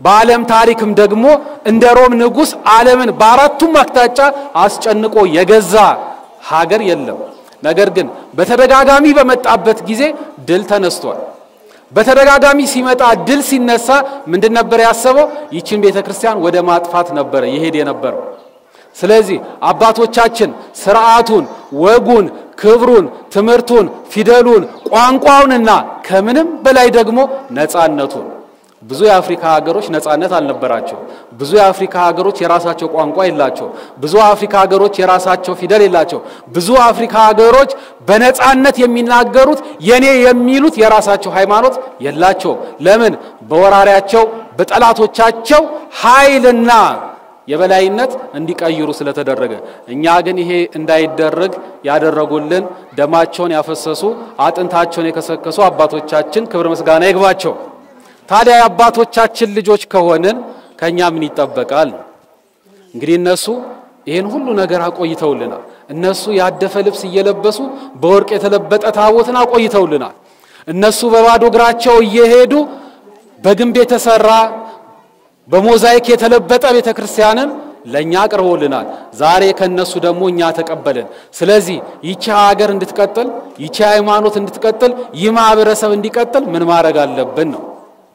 በዓለም ታሪክም ደግሞ እንደ ሮም ንጉሥ ዓለምን በአራቱም አቅጣጫ አስጨንቆ የገዛ ሀገር የለም። ነገር ግን በተደጋጋሚ በመጣበት ጊዜ ድል ተነስቷል። በተደጋጋሚ ሲመጣ ድል ሲነሳ ምንድን ነበር ያሰበው? ይችን ቤተ ክርስቲያን ወደ ማጥፋት ነበረ ይሄድ የነበረው። ስለዚህ አባቶቻችን ስርዓቱን፣ ወጉን፣ ክብሩን፣ ትምህርቱን፣ ፊደሉን፣ ቋንቋውንና ከምንም በላይ ደግሞ ነፃነቱን ብዙ የአፍሪካ ሀገሮች ነፃነት አልነበራቸው። ብዙ የአፍሪካ ሀገሮች የራሳቸው ቋንቋ የላቸው። ብዙ የአፍሪካ ሀገሮች የራሳቸው ፊደል የላቸው። ብዙ የአፍሪካ ሀገሮች በነፃነት የሚናገሩት የኔ የሚሉት የራሳቸው ሃይማኖት የላቸውም። ለምን? በወራሪያቸው በጠላቶቻቸው ኃይልና የበላይነት እንዲቀይሩ ስለተደረገ። እኛ ግን ይሄ እንዳይደረግ ያደረጉልን ደማቸውን ያፈሰሱ አጥንታቸውን የከሰከሱ አባቶቻችን ክብር ምስጋና ይግባቸው። ታዲያ የአባቶቻችን ልጆች ከሆንን ከኛ ምን ይጠበቃል? እንግዲህ እነሱ ይህን ሁሉ ነገር አቆይተውልናል። እነሱ ያደፈ ልብስ እየለበሱ በወርቅ የተለበጠ ታቦትን አቆይተውልናል። እነሱ በባዶ እግራቸው እየሄዱ በግንብ የተሰራ በሞዛይክ የተለበጠ ቤተ ክርስቲያንን ለእኛ አቅርቦልናል። ዛሬ ከነሱ ደግሞ እኛ ተቀበልን። ስለዚህ ይቺ ሀገር እንድትቀጥል፣ ይቺ ሃይማኖት እንድትቀጥል፣ ይህ ማህበረሰብ እንዲቀጥል ምን ማድረግ አለብን ነው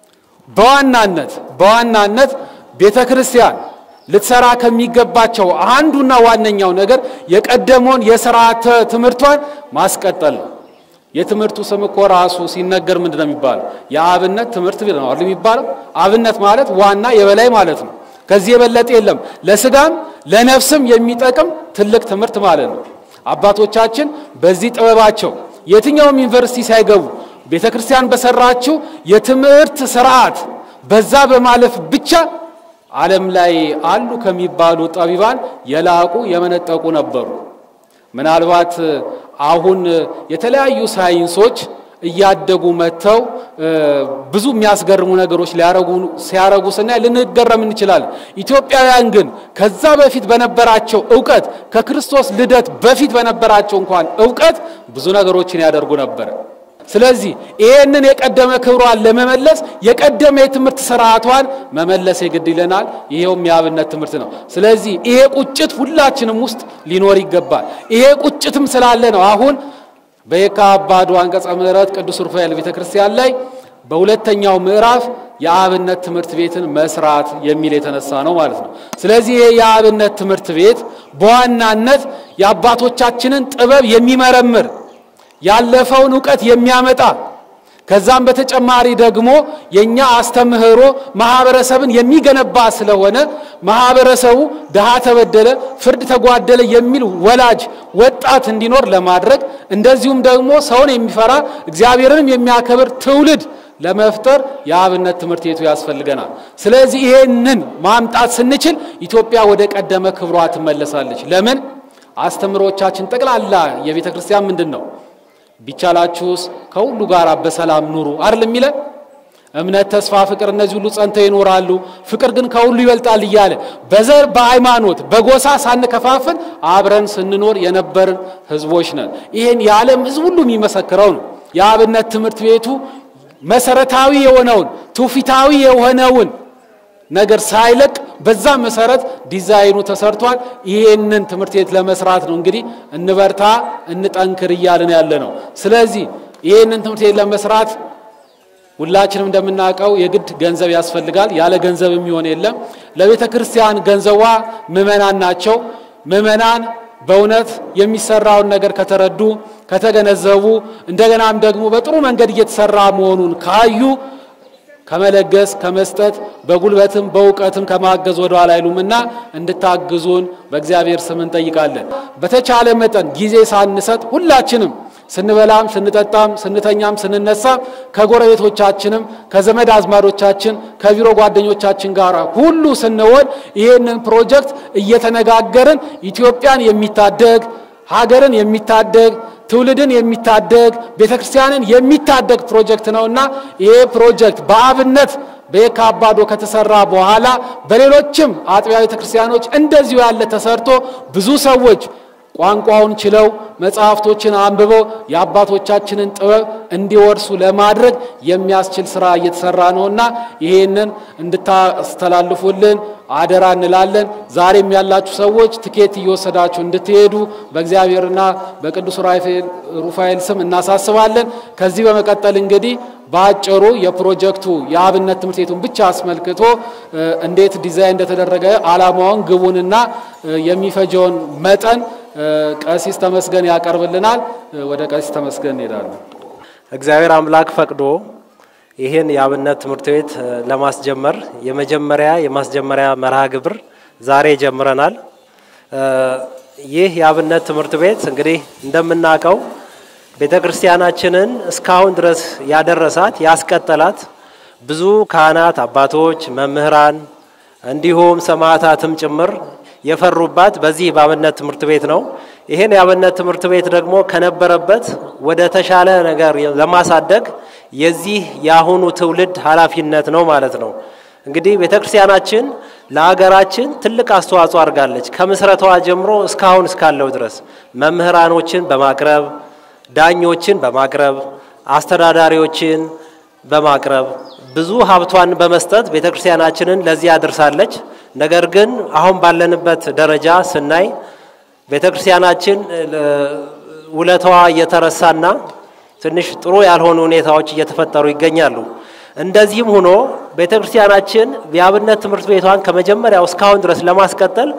በዋናነት በዋናነት ቤተ ክርስቲያን ልትሰራ ከሚገባቸው አንዱና ዋነኛው ነገር የቀደመውን የስርዓተ ትምህርቷን ማስቀጠል ነው። የትምህርቱ ስም እኮ ራሱ ሲነገር ምንድን ነው የሚባለው? የአብነት ትምህርት ቤት ነው አይደል የሚባለው? አብነት ማለት ዋና የበላይ ማለት ነው። ከዚህ የበለጠ የለም። ለስጋም ለነፍስም የሚጠቅም ትልቅ ትምህርት ማለት ነው። አባቶቻችን በዚህ ጥበባቸው የትኛውም ዩኒቨርሲቲ ሳይገቡ ቤተ ክርስቲያን በሰራችው የትምህርት ስርዓት በዛ በማለፍ ብቻ ዓለም ላይ አሉ ከሚባሉ ጠቢባን የላቁ የመነጠቁ ነበሩ። ምናልባት አሁን የተለያዩ ሳይንሶች እያደጉ መጥተው ብዙ የሚያስገርሙ ነገሮች ሊያረጉ ሲያረጉ ስናይ ልንገረም እንችላለን። ኢትዮጵያውያን ግን ከዛ በፊት በነበራቸው እውቀት ከክርስቶስ ልደት በፊት በነበራቸው እንኳን እውቀት ብዙ ነገሮችን ያደርጉ ነበር። ስለዚህ ይህንን የቀደመ ክብሯን ለመመለስ የቀደመ የትምህርት ስርዓቷን መመለስ የግድ ይለናል። ይሄውም የአብነት ትምህርት ነው። ስለዚህ ይሄ ቁጭት ሁላችንም ውስጥ ሊኖር ይገባል። ይሄ ቁጭትም ስላለ ነው አሁን በየካ አባዱ አንቀጸ ምሕረት ቅዱስ ሩፋኤል ቤተ ክርስቲያን ላይ በሁለተኛው ምዕራፍ የአብነት ትምህርት ቤትን መስራት የሚል የተነሳ ነው ማለት ነው። ስለዚህ ይሄ የአብነት ትምህርት ቤት በዋናነት የአባቶቻችንን ጥበብ የሚመረምር ያለፈውን እውቀት የሚያመጣ ከዛም በተጨማሪ ደግሞ የኛ አስተምህሮ ማህበረሰብን የሚገነባ ስለሆነ ማህበረሰቡ ድሃ ተበደለ፣ ፍርድ ተጓደለ የሚል ወላጅ ወጣት እንዲኖር ለማድረግ እንደዚሁም ደግሞ ሰውን የሚፈራ እግዚአብሔርንም የሚያከብር ትውልድ ለመፍጠር የአብነት ትምህርት ቤቱ ያስፈልገናል። ስለዚህ ይሄንን ማምጣት ስንችል ኢትዮጵያ ወደ ቀደመ ክብሯ ትመለሳለች። ለምን? አስተምሮቻችን ጠቅላላ የቤተ ክርስቲያን ምንድን ነው? ቢቻላችሁስ ከሁሉ ጋር በሰላም ኑሩ አይደል የሚለን? እምነት፣ ተስፋ፣ ፍቅር እነዚህ ሁሉ ጸንተው ይኖራሉ፣ ፍቅር ግን ከሁሉ ይበልጣል እያለ በዘር በሃይማኖት በጎሳ ሳንከፋፍል አብረን ስንኖር የነበርን ህዝቦች ነን። ይህን የዓለም ህዝብ ሁሉ የሚመሰክረው ነው። የአብነት ትምህርት ቤቱ መሰረታዊ የሆነውን ትውፊታዊ የሆነውን ነገር ሳይለቅ በዛ መሰረት ዲዛይኑ ተሰርቷል። ይሄንን ትምህርት ቤት ለመስራት ነው እንግዲህ እንበርታ፣ እንጠንክር እያልን ያለ ነው። ስለዚህ ይሄንን ትምህርት ቤት ለመስራት ሁላችንም እንደምናውቀው የግድ ገንዘብ ያስፈልጋል። ያለ ገንዘብ የሚሆን የለም። ለቤተ ክርስቲያን ገንዘቧ ምዕመናን ናቸው። ምዕመናን በእውነት የሚሰራውን ነገር ከተረዱ ከተገነዘቡ፣ እንደገናም ደግሞ በጥሩ መንገድ እየተሰራ መሆኑን ካዩ ከመለገስ ከመስጠት በጉልበትም በእውቀትም ከማገዝ ወደ ኋላ አይሉምና እንድታግዙን በእግዚአብሔር ስም እንጠይቃለን። በተቻለ መጠን ጊዜ ሳንሰጥ ሁላችንም ስንበላም ስንጠጣም ስንተኛም ስንነሳም ከጎረቤቶቻችንም ከዘመድ አዝማዶቻችን ከቢሮ ጓደኞቻችን ጋር ሁሉ ስንሆን ይህንን ፕሮጀክት እየተነጋገርን ኢትዮጵያን የሚታደግ ሀገርን የሚታደግ ትውልድን የሚታደግ ቤተ ክርስቲያንን የሚታደግ ፕሮጀክት ነውና ይሄ ፕሮጀክት በአብነት በየካ አባዶ ከተሰራ በኋላ በሌሎችም አጥቢያ ቤተ ክርስቲያኖች እንደዚሁ ያለ ተሰርቶ ብዙ ሰዎች ቋንቋውን ችለው መጽሐፍቶችን አንብበው የአባቶቻችንን ጥበብ እንዲወርሱ ለማድረግ የሚያስችል ስራ እየተሰራ ነውና ይሄንን እንድታስተላልፉልን አደራ እንላለን። ዛሬም ያላችሁ ሰዎች ትኬት እየወሰዳችሁ እንድትሄዱ በእግዚአብሔርና በቅዱስ ሩፋኤል ስም እናሳስባለን። ከዚህ በመቀጠል እንግዲህ በአጭሩ የፕሮጀክቱ የአብነት ትምህርት ቤቱን ብቻ አስመልክቶ እንዴት ዲዛይን እንደተደረገ ዓላማውን፣ ግቡንና የሚፈጀውን መጠን ቀሲስ ተመስገን ያቀርብልናል። ወደ ቀሲስ ተመስገን እንሄዳለን። እግዚአብሔር አምላክ ፈቅዶ ይህን የአብነት ትምህርት ቤት ለማስጀመር የመጀመሪያ የማስጀመሪያ መርሃ ግብር ዛሬ ጀምረናል። ይህ የአብነት ትምህርት ቤት እንግዲህ እንደምናውቀው ቤተ ክርስቲያናችንን እስካሁን ድረስ ያደረሳት ያስቀጠላት ብዙ ካህናት፣ አባቶች፣ መምህራን እንዲሁም ሰማዕታትም ጭምር የፈሩባት በዚህ በአብነት ትምህርት ቤት ነው። ይህን የአብነት ትምህርት ቤት ደግሞ ከነበረበት ወደ ተሻለ ነገር ለማሳደግ የዚህ የአሁኑ ትውልድ ኃላፊነት ነው ማለት ነው። እንግዲህ ቤተ ክርስቲያናችን ለሀገራችን ትልቅ አስተዋጽኦ አድርጋለች። ከምስረታዋ ጀምሮ እስካሁን እስካለው ድረስ መምህራኖችን በማቅረብ ዳኞችን በማቅረብ አስተዳዳሪዎችን በማቅረብ ብዙ ሀብቷን በመስጠት ቤተ ክርስቲያናችንን ለዚህ አድርሳለች። ነገር ግን አሁን ባለንበት ደረጃ ስናይ ቤተ ክርስቲያናችን ውለታዋ እየተረሳና ትንሽ ጥሩ ያልሆኑ ሁኔታዎች እየተፈጠሩ ይገኛሉ። እንደዚህም ሆኖ ቤተ ክርስቲያናችን የአብነት ትምህርት ቤቷን ከመጀመሪያው እስካሁን ድረስ ለማስቀጠል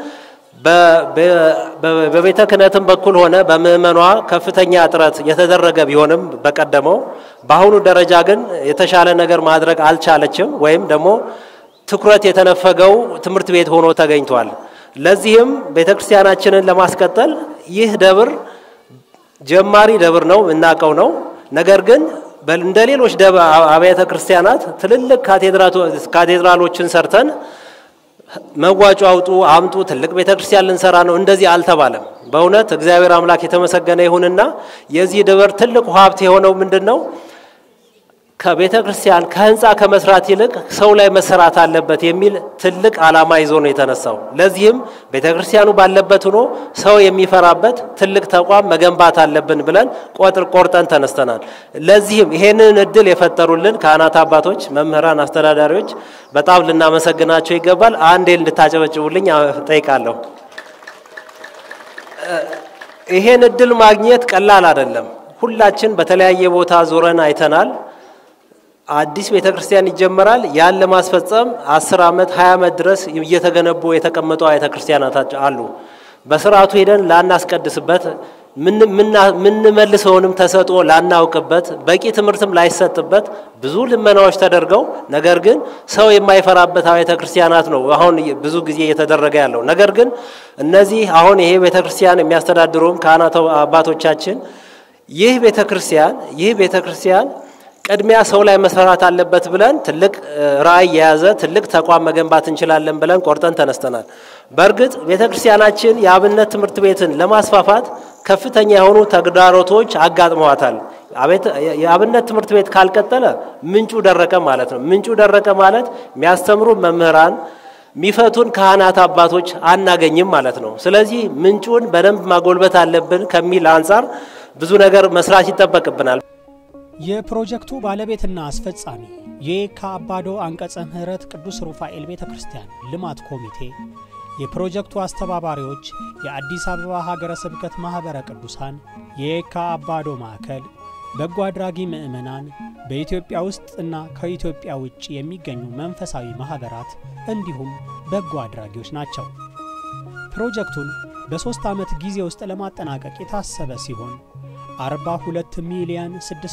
በቤተ ክህነትም በኩል ሆነ በምእመኗ ከፍተኛ ጥረት የተደረገ ቢሆንም በቀደመው በአሁኑ ደረጃ ግን የተሻለ ነገር ማድረግ አልቻለችም፣ ወይም ደግሞ ትኩረት የተነፈገው ትምህርት ቤት ሆኖ ተገኝቷል። ለዚህም ቤተ ክርስቲያናችንን ለማስቀጠል ይህ ደብር ጀማሪ ደብር ነው፣ የምናውቀው ነው። ነገር ግን እንደ ሌሎች አብያተ ክርስቲያናት ትልልቅ ካቴድራሎችን ሰርተን መዋጮ አውጡ አምጡ ትልቅ ቤተ ክርስቲያን ልንሰራ ነው፣ እንደዚህ አልተባለም። በእውነት እግዚአብሔር አምላክ የተመሰገነ ይሁንና የዚህ ደብር ትልቁ ሀብት የሆነው ምንድን ነው? ከቤተ ክርስቲያን ከህንፃ ከመስራት ይልቅ ሰው ላይ መሰራት አለበት የሚል ትልቅ ዓላማ ይዞ ነው የተነሳው። ለዚህም ቤተ ክርስቲያኑ ባለበት ሆኖ ሰው የሚፈራበት ትልቅ ተቋም መገንባት አለብን ብለን ቆጥር ቆርጠን ተነስተናል። ለዚህም ይሄንን እድል የፈጠሩልን ካህናት አባቶች፣ መምህራን፣ አስተዳዳሪዎች በጣም ልናመሰግናቸው ይገባል። አንዴ እንድታጨበጭቡልኝ ጠይቃለሁ። ይሄን እድል ማግኘት ቀላል አይደለም። ሁላችን በተለያየ ቦታ ዞረን አይተናል። አዲስ ቤተ ክርስቲያን ይጀመራል። ያን ለማስፈጸም አስር ዓመት ሀያ ዓመት ድረስ እየተገነቡ የተቀመጡ ቤተ ክርስቲያናት አሉ። በስርዓቱ ሄደን ላናስቀድስበት ምንመልሰውንም ተሰጥኦ ላናውቅበት በቂ ትምህርትም ላይሰጥበት ብዙ ልመናዎች ተደርገው ነገር ግን ሰው የማይፈራበት ቤተ ክርስቲያናት ነው አሁን ብዙ ጊዜ እየተደረገ ያለው። ነገር ግን እነዚህ አሁን ይሄ ቤተ ክርስቲያን የሚያስተዳድሩም ካህናት አባቶቻችን ይህ ቤተ ክርስቲያን ይህ ቤተ ክርስቲያን ቅድሚያ ሰው ላይ መሰራት አለበት ብለን ትልቅ ራዕይ የያዘ ትልቅ ተቋም መገንባት እንችላለን ብለን ቆርጠን ተነስተናል። በእርግጥ ቤተ ክርስቲያናችን የአብነት ትምህርት ቤትን ለማስፋፋት ከፍተኛ የሆኑ ተግዳሮቶች አጋጥመዋታል። የአብነት ትምህርት ቤት ካልቀጠለ ምንጩ ደረቀ ማለት ነው። ምንጩ ደረቀ ማለት የሚያስተምሩ መምህራን የሚፈቱን ካህናት አባቶች አናገኝም ማለት ነው። ስለዚህ ምንጩን በደንብ ማጎልበት አለብን ከሚል አንጻር ብዙ ነገር መስራት ይጠበቅብናል። የፕሮጀክቱ ባለቤትና አስፈጻሚ የየካ አባዶ አንቀጸ ምሕረት ቅዱስ ሩፋኤል ቤተ ክርስቲያን ልማት ኮሚቴ፣ የፕሮጀክቱ አስተባባሪዎች የአዲስ አበባ ሀገረ ስብከት ማኅበረ ቅዱሳን፣ የየካ አባዶ ማዕከል፣ በጎ አድራጊ ምዕመናን፣ በኢትዮጵያ ውስጥ እና ከኢትዮጵያ ውጭ የሚገኙ መንፈሳዊ ማኅበራት እንዲሁም በጎ አድራጊዎች ናቸው። ፕሮጀክቱን በሦስት ዓመት ጊዜ ውስጥ ለማጠናቀቅ የታሰበ ሲሆን 42 ሚሊዮን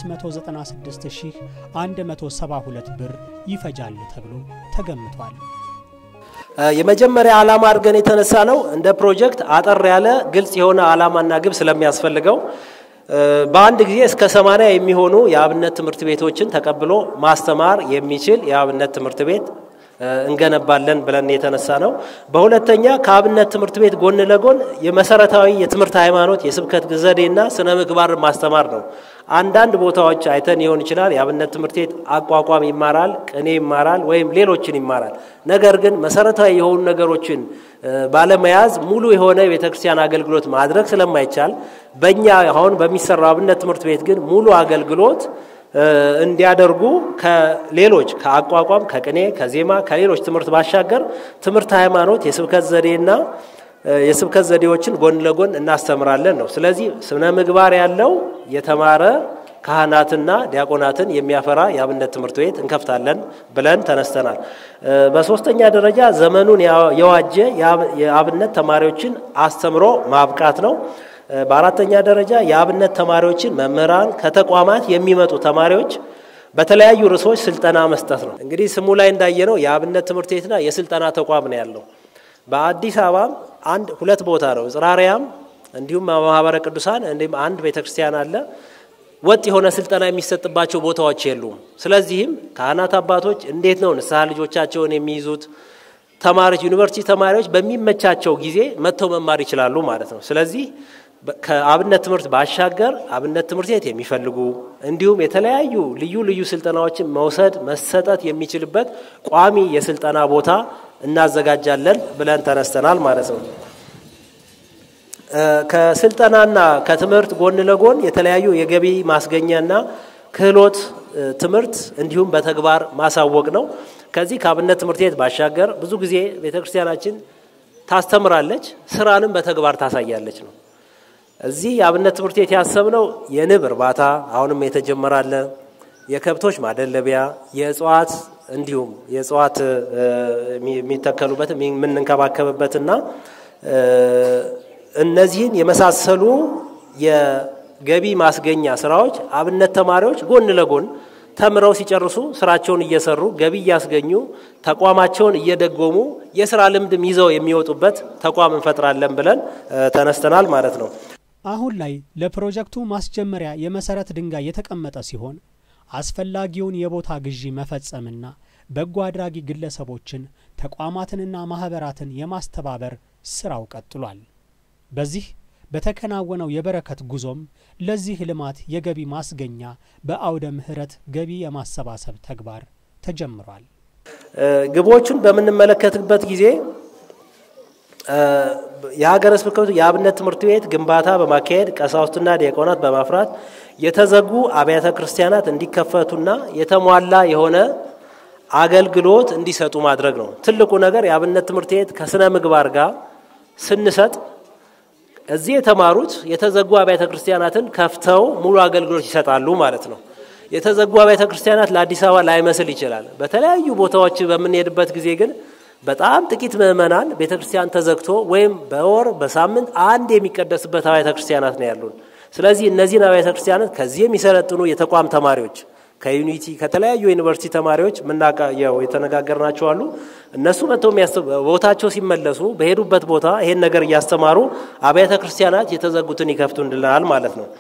696172 ብር ይፈጃል ተብሎ ተገምቷል። የመጀመሪያ ዓላማ አድርገን የተነሳ ነው እንደ ፕሮጀክት አጠር ያለ ግልጽ የሆነ ዓላማና ግብ ስለሚያስፈልገው በአንድ ጊዜ እስከ ሰማንያ የሚሆኑ የአብነት ትምህርት ቤቶችን ተቀብሎ ማስተማር የሚችል የአብነት ትምህርት ቤት እንገነባለን ብለን የተነሳ ነው። በሁለተኛ ከአብነት ትምህርት ቤት ጎን ለጎን የመሰረታዊ የትምህርት ሃይማኖት፣ የስብከት ዘዴና ስነ ምግባር ማስተማር ነው። አንዳንድ ቦታዎች አይተን ሊሆን ይችላል። የአብነት ትምህርት ቤት አቋቋም ይማራል፣ ቅኔ ይማራል፣ ወይም ሌሎችን ይማራል። ነገር ግን መሰረታዊ የሆኑ ነገሮችን ባለመያዝ ሙሉ የሆነ የቤተ ክርስቲያን አገልግሎት ማድረግ ስለማይቻል በእኛ አሁን በሚሰራው አብነት ትምህርት ቤት ግን ሙሉ አገልግሎት እንዲያደርጉ ከሌሎች ከአቋቋም፣ ከቅኔ፣ ከዜማ፣ ከሌሎች ትምህርት ባሻገር ትምህርት ሃይማኖት፣ የስብከት ዘዴና የስብከት ዘዴዎችን ጎን ለጎን እናስተምራለን ነው። ስለዚህ ስነ ምግባር ያለው የተማረ ካህናትና ዲያቆናትን የሚያፈራ የአብነት ትምህርት ቤት እንከፍታለን ብለን ተነስተናል። በሶስተኛ ደረጃ ዘመኑን የዋጀ የአብነት ተማሪዎችን አስተምሮ ማብቃት ነው። በአራተኛ ደረጃ የአብነት ተማሪዎችን መምህራን ከተቋማት የሚመጡ ተማሪዎች በተለያዩ ርዕሶች ስልጠና መስጠት ነው። እንግዲህ ስሙ ላይ እንዳየነው የአብነት ትምህርት ቤትና የስልጠና ተቋም ነው ያለው። በአዲስ አበባ አንድ ሁለት ቦታ ነው፣ ጽራሪያም እንዲሁም ማህበረ ቅዱሳን እንዲሁም አንድ ቤተክርስቲያን አለ። ወጥ የሆነ ስልጠና የሚሰጥባቸው ቦታዎች የሉም። ስለዚህም ካህናት አባቶች እንዴት ነው ንስሐ ልጆቻቸውን የሚይዙት? ተማሪዎች ዩኒቨርሲቲ ተማሪዎች በሚመቻቸው ጊዜ መጥተው መማር ይችላሉ ማለት ነው። ስለዚህ ከአብነት ትምህርት ባሻገር አብነት ትምህርት ቤት የሚፈልጉ እንዲሁም የተለያዩ ልዩ ልዩ ስልጠናዎችን መውሰድ መሰጠት የሚችልበት ቋሚ የስልጠና ቦታ እናዘጋጃለን ብለን ተነስተናል ማለት ነው። ከስልጠናና ከትምህርት ጎን ለጎን የተለያዩ የገቢ ማስገኛና ክህሎት ትምህርት እንዲሁም በተግባር ማሳወቅ ነው። ከዚህ ከአብነት ትምህርት ቤት ባሻገር ብዙ ጊዜ ቤተ ክርስቲያናችን ታስተምራለች፣ ስራንም በተግባር ታሳያለች ነው። እዚህ የአብነት ትምህርት ቤት ያሰብነው የንብ እርባታ አሁንም የተጀመራለ፣ የከብቶች ማደለቢያ፣ የእጽዋት እንዲሁም የእጽዋት የሚተከሉበት የምንንከባከብበትና እነዚህን የመሳሰሉ የገቢ ማስገኛ ስራዎች አብነት ተማሪዎች ጎን ለጎን ተምረው ሲጨርሱ ስራቸውን እየሰሩ ገቢ እያስገኙ ተቋማቸውን እየደጎሙ የስራ ልምድም ይዘው የሚወጡበት ተቋም እንፈጥራለን ብለን ተነስተናል ማለት ነው። አሁን ላይ ለፕሮጀክቱ ማስጀመሪያ የመሰረት ድንጋይ የተቀመጠ ሲሆን አስፈላጊውን የቦታ ግዢ መፈጸምና በጎ አድራጊ ግለሰቦችን ተቋማትንና ማህበራትን የማስተባበር ስራው ቀጥሏል። በዚህ በተከናወነው የበረከት ጉዞም ለዚህ ልማት የገቢ ማስገኛ በአውደ ምሕረት ገቢ የማሰባሰብ ተግባር ተጀምሯል። ግቦቹን በምንመለከትበት ጊዜ የሀገረ ስብከቱ የአብነት ትምህርት ቤት ግንባታ በማካሄድ ቀሳውስትና ዲያቆናት በማፍራት የተዘጉ አብያተ ክርስቲያናት እንዲከፈቱና የተሟላ የሆነ አገልግሎት እንዲሰጡ ማድረግ ነው። ትልቁ ነገር የአብነት ትምህርት ቤት ከስነ ምግባር ጋር ስንሰጥ እዚህ የተማሩት የተዘጉ አብያተ ክርስቲያናትን ከፍተው ሙሉ አገልግሎት ይሰጣሉ ማለት ነው። የተዘጉ አብያተ ክርስቲያናት ለአዲስ አበባ ላይመስል ይችላል። በተለያዩ ቦታዎች በምንሄድበት ጊዜ ግን በጣም ጥቂት ምዕመናን ቤተ ክርስቲያን ተዘግቶ ወይም በወር በሳምንት አንድ የሚቀደስበት አብያተ ክርስቲያናት ነው ያሉን። ስለዚህ እነዚህን አብያተ ክርስቲያናት ከዚህ የሚሰለጥኑ የተቋም ተማሪዎች ከዩኒቲ ከተለያዩ ዩኒቨርሲቲ ተማሪዎች ምናቀየው የተነጋገርናቸው አሉ። እነሱ መጥተው ቦታቸው ሲመለሱ በሄዱበት ቦታ ይሄን ነገር እያስተማሩ አብያተ ክርስቲያናት የተዘጉትን ይከፍቱ እንድልናል ማለት ነው።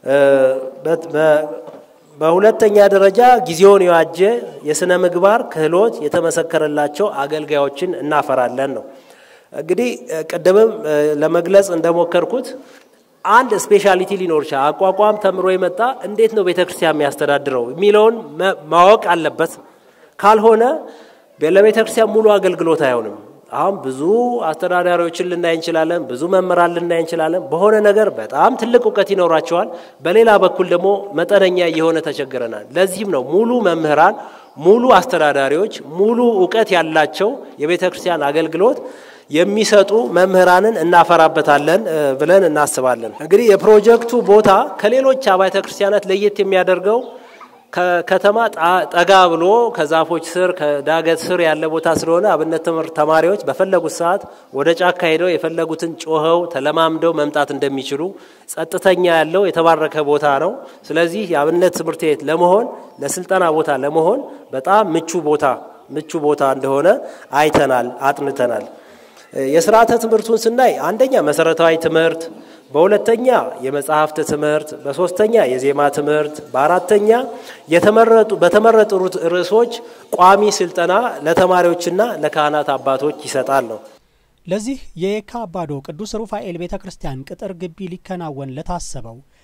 በሁለተኛ ደረጃ ጊዜውን የዋጀ የስነ ምግባር ክህሎት የተመሰከረላቸው አገልጋዮችን እናፈራለን ነው። እንግዲህ ቅድምም ለመግለጽ እንደሞከርኩት አንድ ስፔሻሊቲ ሊኖር ይችላል። አቋቋም ተምሮ የመጣ እንዴት ነው ቤተ ክርስቲያን የሚያስተዳድረው የሚለውን ማወቅ አለበት። ካልሆነ ለቤተ ክርስቲያን ሙሉ አገልግሎት አይሆንም። አሁን ብዙ አስተዳዳሪዎችን ልናይ እንችላለን፣ ብዙ መምህራን ልናይ እንችላለን። በሆነ ነገር በጣም ትልቅ እውቀት ይኖራቸዋል፣ በሌላ በኩል ደግሞ መጠነኛ እየሆነ ተቸግረናል። ለዚህም ነው ሙሉ መምህራን፣ ሙሉ አስተዳዳሪዎች፣ ሙሉ እውቀት ያላቸው የቤተ ክርስቲያን አገልግሎት የሚሰጡ መምህራንን እናፈራበታለን ብለን እናስባለን። እንግዲህ የፕሮጀክቱ ቦታ ከሌሎች አብያተ ክርስቲያናት ለየት የሚያደርገው ከከተማ ጠጋ ብሎ ከዛፎች ስር ከዳገት ስር ያለ ቦታ ስለሆነ አብነት ትምህርት ተማሪዎች በፈለጉት ሰዓት ወደ ጫካ ሄደው የፈለጉትን ጮኸው ተለማምደው መምጣት እንደሚችሉ ጸጥተኛ ያለው የተባረከ ቦታ ነው። ስለዚህ የአብነት ትምህርት ቤት ለመሆን ለስልጠና ቦታ ለመሆን በጣም ምቹ ቦታ ምቹ ቦታ እንደሆነ አይተናል፣ አጥንተናል። የስርዓተ ትምህርቱን ስናይ አንደኛ መሰረታዊ ትምህርት፣ በሁለተኛ የመጽሐፍት ትምህርት፣ በሶስተኛ የዜማ ትምህርት፣ በአራተኛ የተመረጡ በተመረጡ ርዕሶች ቋሚ ስልጠና ለተማሪዎችና ለካህናት አባቶች ይሰጣል ነው። ለዚህ የየካ አባዶ ቅዱስ ሩፋኤል ቤተ ክርስቲያን ቅጥር ግቢ ሊከናወን ለታሰበው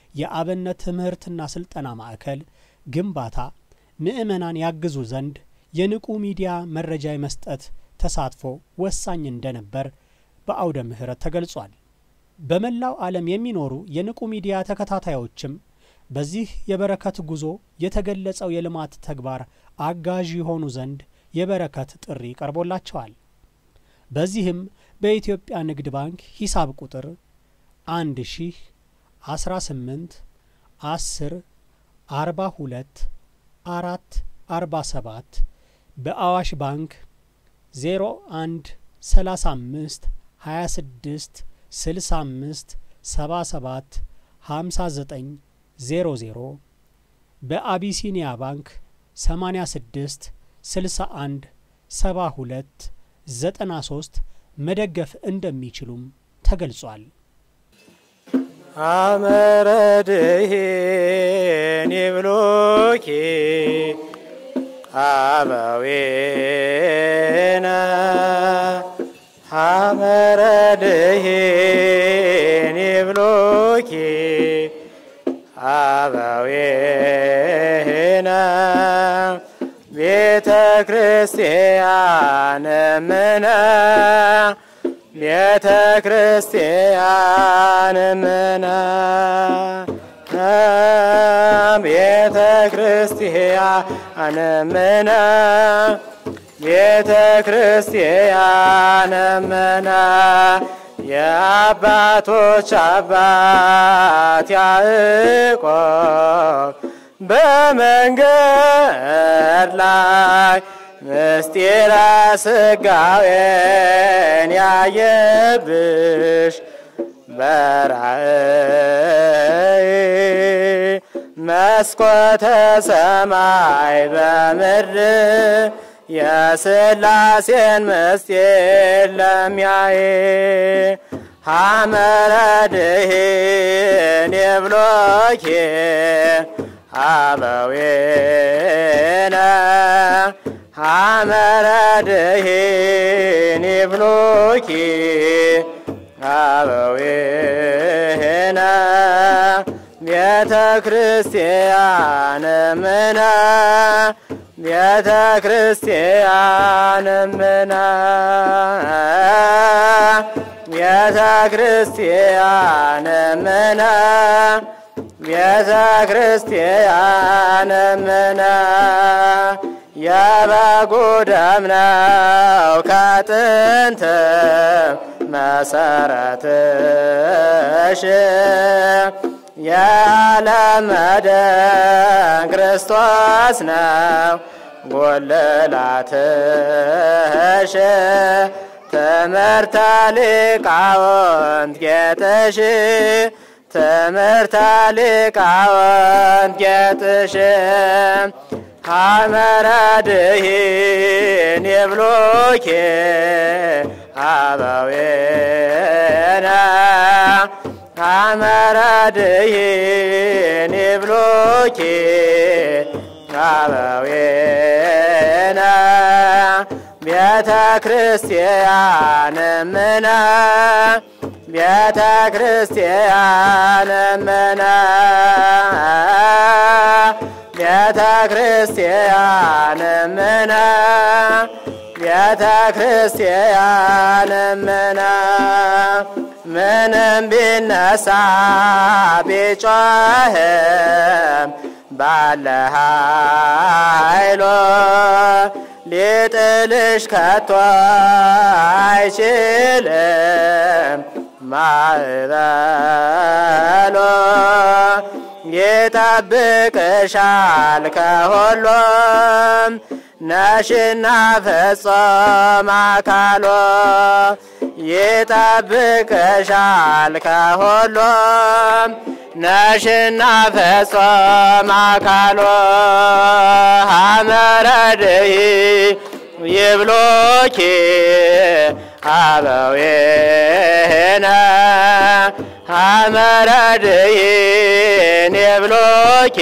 የአብነት ትምህርትና ስልጠና ማዕከል ግንባታ ምዕመናን ያግዙ ዘንድ የንቁ ሚዲያ መረጃ የመስጠት ተሳትፎ ወሳኝ እንደነበር በአውደ ምሕረት ተገልጿል። በመላው ዓለም የሚኖሩ የንቁ ሚዲያ ተከታታዮችም በዚህ የበረከት ጉዞ የተገለጸው የልማት ተግባር አጋዥ የሆኑ ዘንድ የበረከት ጥሪ ቀርቦላቸዋል። በዚህም በኢትዮጵያ ንግድ ባንክ ሂሳብ ቁጥር አንድ ሺህ አስራ ስምንት አስር አርባ ሁለት አራት አርባ ሰባት በአዋሽ ባንክ ዜሮ አንድ ሰላሳ አምስት ሀያ ስድስት ስልሳ አምስት ሰባ ሰባት ሀምሳ ዘጠኝ ዜሮ ዜሮ በአቢሲኒያ ባንክ ሰማኒያ ስድስት ስልሳ አንድ ሰባ ሁለት ዘጠና ሶስት መደገፍ እንደሚችሉም ተገልጿል። አመረድህን ይብሉኪ አበዊነ አመረድህን ይብሉኪ አበዊነ ቤተ ክርስቲያን ምነ ቤተ ክርስቲያን ምነ ቤተ ክርስቲያን ምነ ቤተ ክርስቲያን ምነ የአባቶች አባት ያዕቆብ በመንገድ ላይ ምስጢረ ስጋዌን ያየብሽ በራእይ መስኮተ ሰማይ በምድር የስላሴን ምስጢር ለሚያይ ሐመረድህን የብሎኬ አበዌነ ሐመረድህን ይብሉኪ አበዌነ ቤተ ክርስቲያን ምነ ቤተ ክርስቲያን ምነ ቤተ ክርስቲያን ምነ ቤተ ክርስቲያን ምነ የበጉ ደም ነው ከጥንት መሰረትሽ የዓለም መድን ክርስቶስ ነው ጎልላትሽ ትምህርተ ሊቃውንት ጌጥሽ ትምህርተ ሊቃውንት ጌጥሽ ሐመረድህን ይብሉኪ አበዌነ ሐመረድህን ይብሉኪ አበዌነ ቤተ ክርስቲያን ምነ ቤተ ክርስቲያን ምነ ቤተ ክርስቲያን ምነ ቤተ ክርስቲያን ምነ ምንም ቢነሳ ቢጮህም ባለ ኃይሎ ሊጥልሽ ከቶ አይችልም ማዕበሎ ይጠብቅሻል ከሁሉም ነሽና ፍጹም አካሎ ይጠብቅሻል ከሁሉም ነሽና ፍጹም አካሎ ሐመረድይ ይብሎኪ አበዌነ ሐመረድይን ይብሎኪ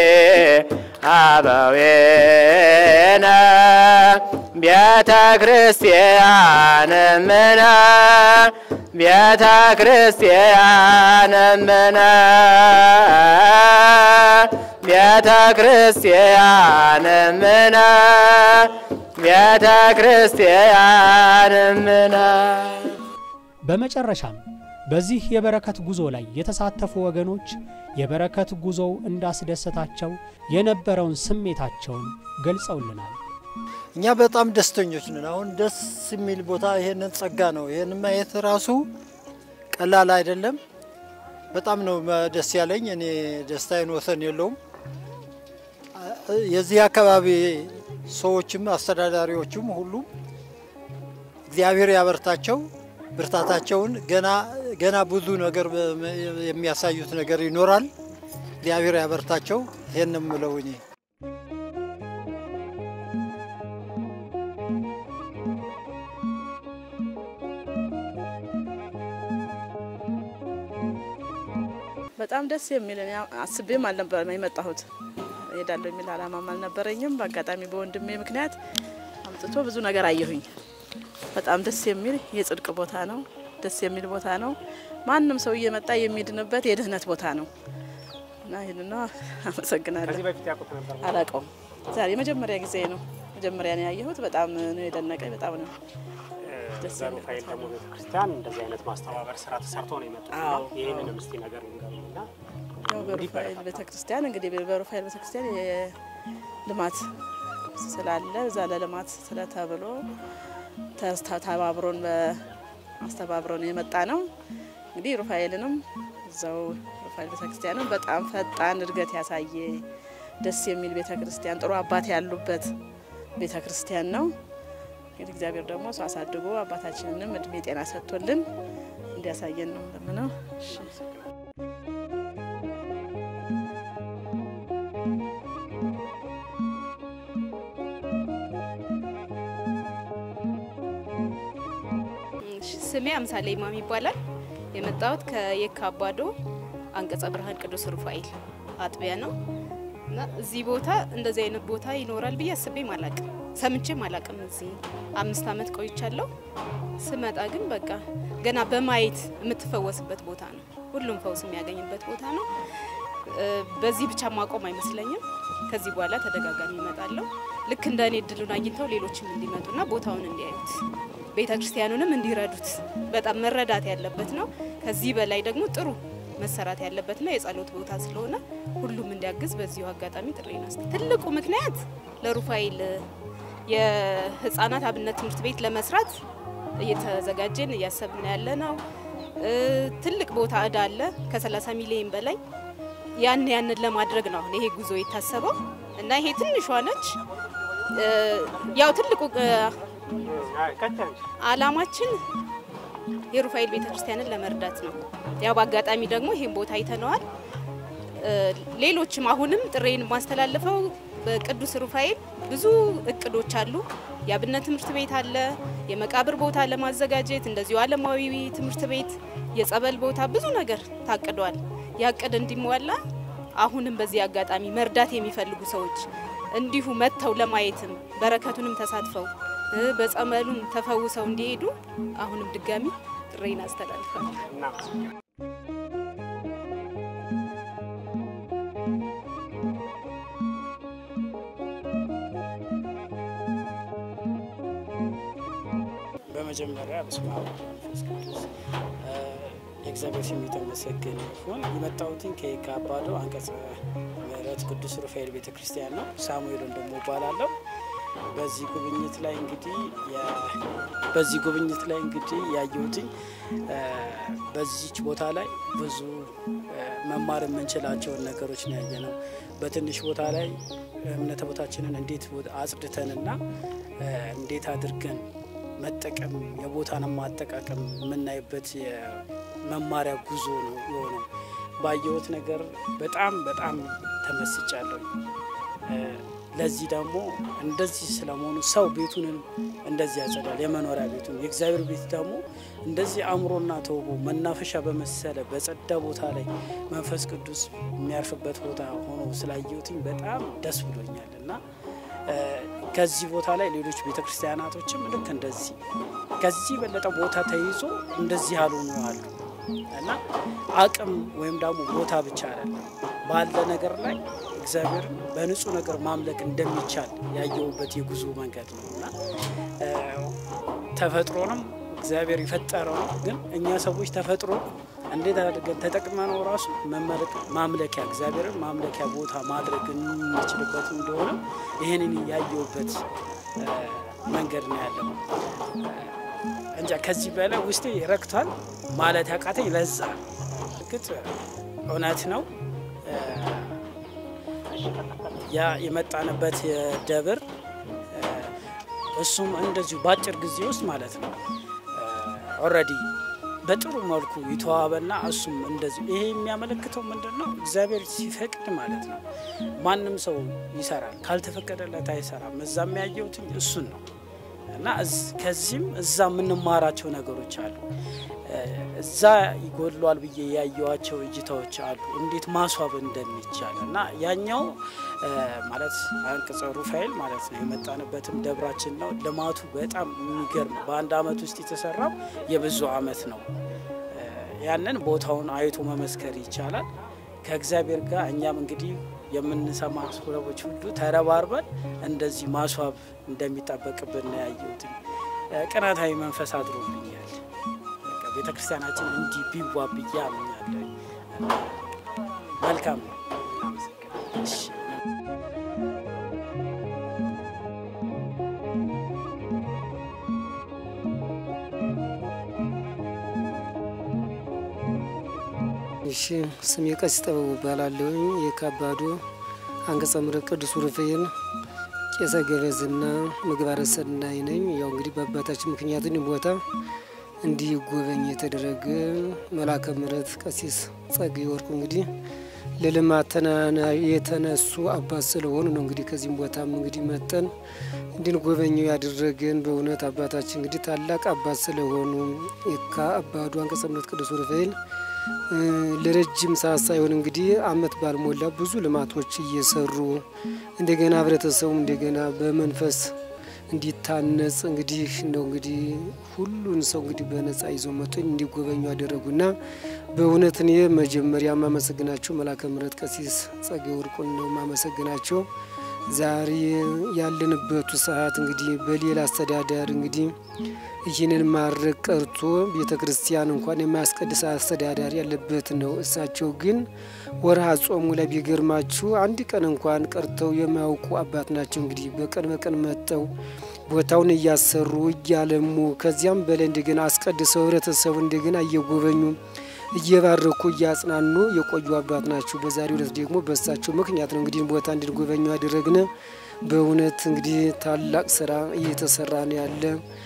አበዌነ ቤተ ክርስቲያን ምነ ቤተ ክርስቲያን እምነ ቤተ ክርስቲያን እምነ ቤተ ክርስቲያን እምነ በመጨረሻም በዚህ የበረከት ጉዞ ላይ የተሳተፉ ወገኖች የበረከት ጉዞው እንዳስደሰታቸው የነበረውን ስሜታቸውን ገልጸውልናል። እኛ በጣም ደስተኞች ነን። አሁን ደስ የሚል ቦታ ይሄንን ጸጋ ነው። ይሄን ማየት ራሱ ቀላል አይደለም። በጣም ነው ደስ ያለኝ። እኔ ደስታዬን ወሰን የለውም። የዚህ አካባቢ ሰዎችም አስተዳዳሪዎችም ሁሉም እግዚአብሔር ያበርታቸው፣ ብርታታቸውን ገና ገና ብዙ ነገር የሚያሳዩት ነገር ይኖራል። እግዚአብሔር ያበርታቸው። ይሄን ነው የምለው እኔ። በጣም ደስ የሚል እኔ አስቤም አልነበረም የመጣሁት እሄዳለሁ የሚል አላማም አልነበረኝም። በአጋጣሚ በወንድሜ ምክንያት አምጥቶ ብዙ ነገር አየሁኝ። በጣም ደስ የሚል የጽድቅ ቦታ ነው። ደስ የሚል ቦታ ነው። ማንም ሰው እየመጣ የሚድንበት የድህነት ቦታ ነው እና ይህን ነው። አመሰግናለሁ። አላውቀውም። ዛሬ የመጀመሪያ ጊዜ ነው። መጀመሪያ ነው ያየሁት። በጣም ነው የደነቀኝ። በጣም ነው ደስ የሚል በሩፋኤል ደግሞ ቤተክርስቲያን እንደዚህ አይነት ማስተባበር ስራ ተሰርቶ ነው የመጡት። አዎ። ይህንንም እስቲ ነገር ንገሩኝና ያው በሩፋኤል ቤተክርስቲያን እንግዲህ በሩፋኤል ቤተክርስቲያን የልማት ስላለ እዛ ለልማት ስለተብሎ ተስታ- ተባብሮን በአስተባብሮን የመጣ ነው። እንግዲህ ሩፋኤልንም እዛው ሩፋኤል ቤተክርስቲያንም በጣም ፈጣን እድገት ያሳየ ደስ የሚል ቤተክርስቲያን ጥሩ አባት ያሉበት ቤተክርስቲያን ነው። እንግዲህ እግዚአብሔር ደግሞ እሱ አሳድጎ አባታችንንም እድሜ ጤና ሰጥቶልን እንዲያሳየን ነው ለምነው። እሺ። እሺ፣ ስሜ አምሳሌ ኢማም ይባላል። የመጣሁት ከየካ አባዶ አንቀጸ ብርሃን ቅዱስ ሩፋኤል አጥቢያ ነው እና እዚህ ቦታ እንደዚህ አይነት ቦታ ይኖራል ብዬ አስቤም አላቅም፣ ሰምቼም አላቅም። እዚህ አምስት ዓመት ቆይቻለሁ። ስመጣ ግን በቃ ገና በማየት የምትፈወስበት ቦታ ነው። ሁሉም ፈውስ የሚያገኝበት ቦታ ነው። እ፣ በዚህ ብቻ ማቆም አይመስለኝም። ከዚህ በኋላ ተደጋጋሚ ይመጣለሁ። ልክ እንደ እኔ እድሉን አግኝተው ሌሎችም እንዲመጡና ቦታውን እንዲያዩት ቤተ ክርስቲያኑንም እንዲረዱት በጣም መረዳት ያለበት ነው። ከዚህ በላይ ደግሞ ጥሩ መሰራት ያለበትና የጸሎት ቦታ ስለሆነ ሁሉም እንዲያግዝ በዚሁ አጋጣሚ ጥሪ ናስ ትልቁ ምክንያት ለሩፋኤል የህፃናት አብነት ትምህርት ቤት ለመስራት እየተዘጋጀን እያሰብን ያለ ነው። እ፣ ትልቅ ቦታ እዳ አለ ከ30 ሚሊዮን በላይ ያን ያንን ለማድረግ ነው አሁን ይሄ ጉዞ የታሰበው እና ይሄ ትንሿ ነች። እ፣ ያው ትልቁ እ፣ አላማችን የሩፋኤል ቤተክርስቲያንን ለመርዳት ነው። ያው በአጋጣሚ ደግሞ ይሄን ቦታ አይተነዋል። እ፣ ሌሎችም አሁንም ጥሬን ማስተላለፈው በቅዱስ ሩፋኤል ብዙ እቅዶች አሉ። የአብነት ትምህርት ቤት አለ፣ የመቃብር ቦታ ለማዘጋጀት እንደዚሁ ዓለማዊ ትምህርት ቤት፣ የጸበል ቦታ ብዙ ነገር ታቅዷል። ያቅድ እንዲሟላ አሁንም በዚህ አጋጣሚ መርዳት የሚፈልጉ ሰዎች እንዲሁ መጥተው ለማየትም በረከቱንም ተሳትፈው እ፣ በጸበሉም ተፈውሰው እንዲሄዱ አሁንም ድጋሚ ጥሬን አስተላልፋለሁ። በመጀመሪያ በስመ አብ ወወልድ ወመንፈስ ቅዱስ እ፣ የእግዚአብሔር ስም የተመሰገነ ይሁን። የመጣሁትን ከየካ አባዶ አንቀጸ ምሕረት ቅዱስ ሩፋኤል ቤተ ክርስቲያን ነው። ሳሙኤል ወንድሙ እባላለሁ። በዚህ ጉብኝት ላይ እንግዲህ የ- በዚህ ጉብኝት ላይ እንግዲህ ያየሁትኝ እ፣ በዚች ቦታ ላይ ብዙ እ፣ መማር የምንችላቸውን ነገሮች ነው ያየ ነው። በትንሽ ቦታ ላይ እምነተ ቦታችንን እንዴት አጽድተንና እ፣ እንዴት አድርገን መጠቀም የቦታንም ማጠቃቀም የምናይበት የመማሪያ ጉዞ ነው የሆነው። ባየሁት ነገር በጣም በጣም ተመስጫለሁ። እ፣ ለዚህ ደግሞ እንደዚህ ስለመሆኑ ሰው ቤቱን እንደዚህ ያጸዳል፣ የመኖሪያ ቤቱን። የእግዚአብሔር ቤት ደግሞ እንደዚህ አእምሮና ተውቦ መናፈሻ በመሰለ በጸዳ ቦታ ላይ መንፈስ ቅዱስ የሚያርፍበት ቦታ ሆኖ ስላየሁትኝ በጣም ደስ ብሎኛል እና ከዚህ ቦታ ላይ ሌሎች ቤተ ክርስቲያናቶችም ልክ እንደዚህ ከዚህ የበለጠ ቦታ ተይዞ እንደዚህ ያልሆኑ አሉ እና አቅም ወይም ደግሞ ቦታ ብቻ አይደለም ባለ ነገር ላይ እግዚአብሔር በንጹህ ነገር ማምለክ እንደሚቻል ያየሁበት የጉዞ መንገድ ነው እና ተፈጥሮንም እግዚአብሔር የፈጠረው ነው። ግን እኛ ሰዎች ተፈጥሮ እንዴት አድርገን ተጠቅመነው ራሱ ማምለኪያ እግዚአብሔርን ማምለኪያ ቦታ ማድረግ የምንችልበት እንደሆነ ይህንን ያየሁበት መንገድ ነው ያለው። እንጃ ከዚህ በላይ ውስጤ ረክቷል ማለት ያቃተኝ ለዛ እርግጥ እውነት ነው ያ የመጣንበት ደብር እሱም እንደዚሁ በአጭር ጊዜ ውስጥ ማለት ነው ኦልሬዲ በጥሩ መልኩ የተዋበና እሱም እንደዚሁ ይሄ የሚያመለክተው ምንድን ነው? እግዚአብሔር ሲፈቅድ ማለት ነው ማንም ሰው ይሰራል፣ ካልተፈቀደለት አይሰራም። እዛ የሚያየውትኝ እሱን ነው እና ከዚህም እዛ የምንማራቸው ነገሮች አሉ። እዛ ይጎድሏል ብዬ ያየዋቸው እይታዎች አሉ፣ እንዴት ማስዋብ እንደሚቻል እና ያኛው ማለት አንቅጸ ሩፋኤል ማለት ነው የመጣንበትም ደብራችን ነው። ልማቱ በጣም የሚገርም በአንድ አመት ውስጥ የተሰራው የብዙ አመት ነው። ያንን ቦታውን አይቶ መመስከር ይቻላል። ከእግዚአብሔር ጋር እኛም እንግዲህ የምንሰማ ሰዎች ሁሉ ተረባርበን እንደዚህ ማስዋብ እንደሚጠበቅብን ነው ያየሁት። ቅናታዊ መንፈስ አድሮብኛል። ቤተ ክርስቲያናችን እንዲህ ቢዋብ ብዬ አምኛለሁ። መልካም ነው። እሺ ስሜ ቀሲስ ጥበቡ እባላለሁኝ። የካባዶ አንቀጸ ምሕረት ቅዱስ ሩፋኤል ቄሰ ገበዝና ምግባረ ሰናይ ነኝ። ያው እንግዲህ በአባታችን ምክንያትን ቦታ እንዲጎበኝ የተደረገ መልአከ ምሕረት ቀሲስ ጸጋዬ ወርቁ እንግዲህ ለልማት የተነሱ አባት ስለሆኑ ነው። እንግዲህ ከዚህም ቦታም እንግዲህ መጠን እንድንጎበኘው ያደረገን በእውነት አባታችን እንግዲህ ታላቅ አባት ስለሆኑ የካ አባዱ አንቀጸ ምሕረት ቅዱስ ሩፋኤል ለረጅም ሰዓት ሳይሆን እንግዲህ አመት ባልሞላ ብዙ ልማቶች እየሰሩ እንደገና ህብረተሰቡ እንደገና በመንፈስ እንዲታነጽ እንግዲህ እንደው እንግዲህ ሁሉን ሰው እንግዲህ በነጻ ይዞ መጥቶ እንዲጎበኙ ያደረጉና በእውነት እኔ መጀመሪያ ማመሰግናቸው መልአከ ምሕረት ቀሲስ ጸጋዬ ወርቁን ነው ማመሰግናቸው። ዛሬ ያለንበቱ ሰዓት እንግዲህ በሌላ አስተዳደር እንግዲህ ይህንን ማድረግ ቀርቶ ቤተ ክርስቲያን እንኳን የማያስቀድስ አስተዳዳሪ ያለበት ነው። እሳቸው ግን ወርሃ ጾሙ ላይ ቢገርማችሁ አንድ ቀን እንኳን ቀርተው የማያውቁ አባት ናቸው። እንግዲህ በቀን በቀን መጥተው ቦታውን እያሰሩ እያለሙ ከዚያም በላይ እንደገና አስቀድሰው ህብረተሰቡ እንደገና እየጎበኙ እየባረኩ እያጽናኑ የቆዩ አባት ናቸው። በዛሬው ዕለት ደግሞ በእሳቸው ምክንያት ነው እንግዲህ ቦታ እንድንጎበኙ ያደረግነ። በእውነት እንግዲህ ታላቅ ስራ እየተሰራ ነው ያለ።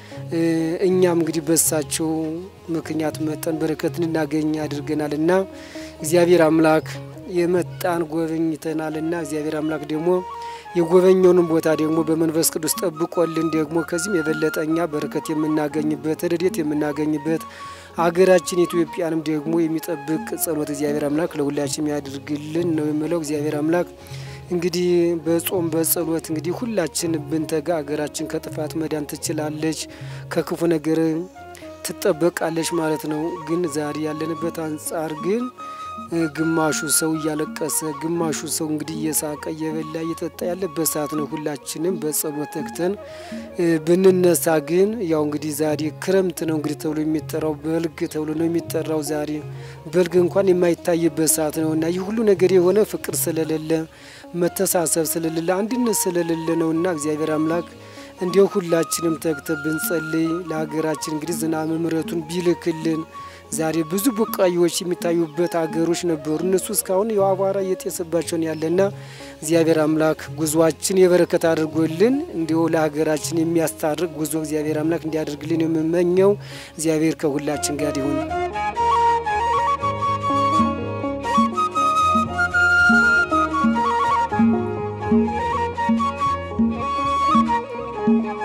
እኛም እንግዲህ በእሳቸው ምክንያት መጠን በረከት እንድናገኝ አድርገናል እና እግዚአብሔር አምላክ የመጣን ጎበኝተናል እና እግዚአብሔር አምላክ ደግሞ የጎበኘውንም ቦታ ደግሞ በመንፈስ ቅዱስ ጠብቆልን ደግሞ ከዚህም የበለጠ እኛ በረከት የምናገኝበት ረድኤት የምናገኝበት ሀገራችን ኢትዮጵያንም ደግሞ የሚጠብቅ ጸሎት እግዚአብሔር አምላክ ለሁላችን ያድርግልን ነው የምለው። እግዚአብሔር አምላክ እንግዲህ በጾም በጸሎት እንግዲህ ሁላችን ብንተጋ ሀገራችን ከጥፋት መዳን ትችላለች፣ ከክፉ ነገር ትጠበቃለች ማለት ነው። ግን ዛሬ ያለንበት አንጻር ግን ግማሹ ሰው እያለቀሰ ግማሹ ሰው እንግዲህ እየሳቀ እየበላ እየጠጣ ያለበት ሰዓት ነው። ሁላችንም በጸሎት ተግተን ብንነሳ ግን ያው እንግዲህ ዛሬ ክረምት ነው እንግዲህ ተብሎ የሚጠራው በልግ ተብሎ ነው የሚጠራው። ዛሬ በልግ እንኳን የማይታይበት ሰዓት ነው እና ይህ ሁሉ ነገር የሆነ ፍቅር ስለሌለ መተሳሰብ ስለሌለ አንድነት ስለሌለ ነው እና እግዚአብሔር አምላክ እንዲሁ ሁላችንም ተግተ ብንጸልይ ለሀገራችን እንግዲህ ዝናብ ምሕረቱን ቢልክልን ዛሬ ብዙ ቡቃዮች የሚታዩበት አገሮች ነበሩ። እነሱ እስካሁን የው አቧራ እየጤሰባቸውን ያለና እግዚአብሔር አምላክ ጉዟችን የበረከት አድርጎልን እንዲሁ ለሀገራችን የሚያስታርቅ ጉዞ እግዚአብሔር አምላክ እንዲያደርግልን የምመኘው እግዚአብሔር ከሁላችን ጋር ይሁን። Thank you.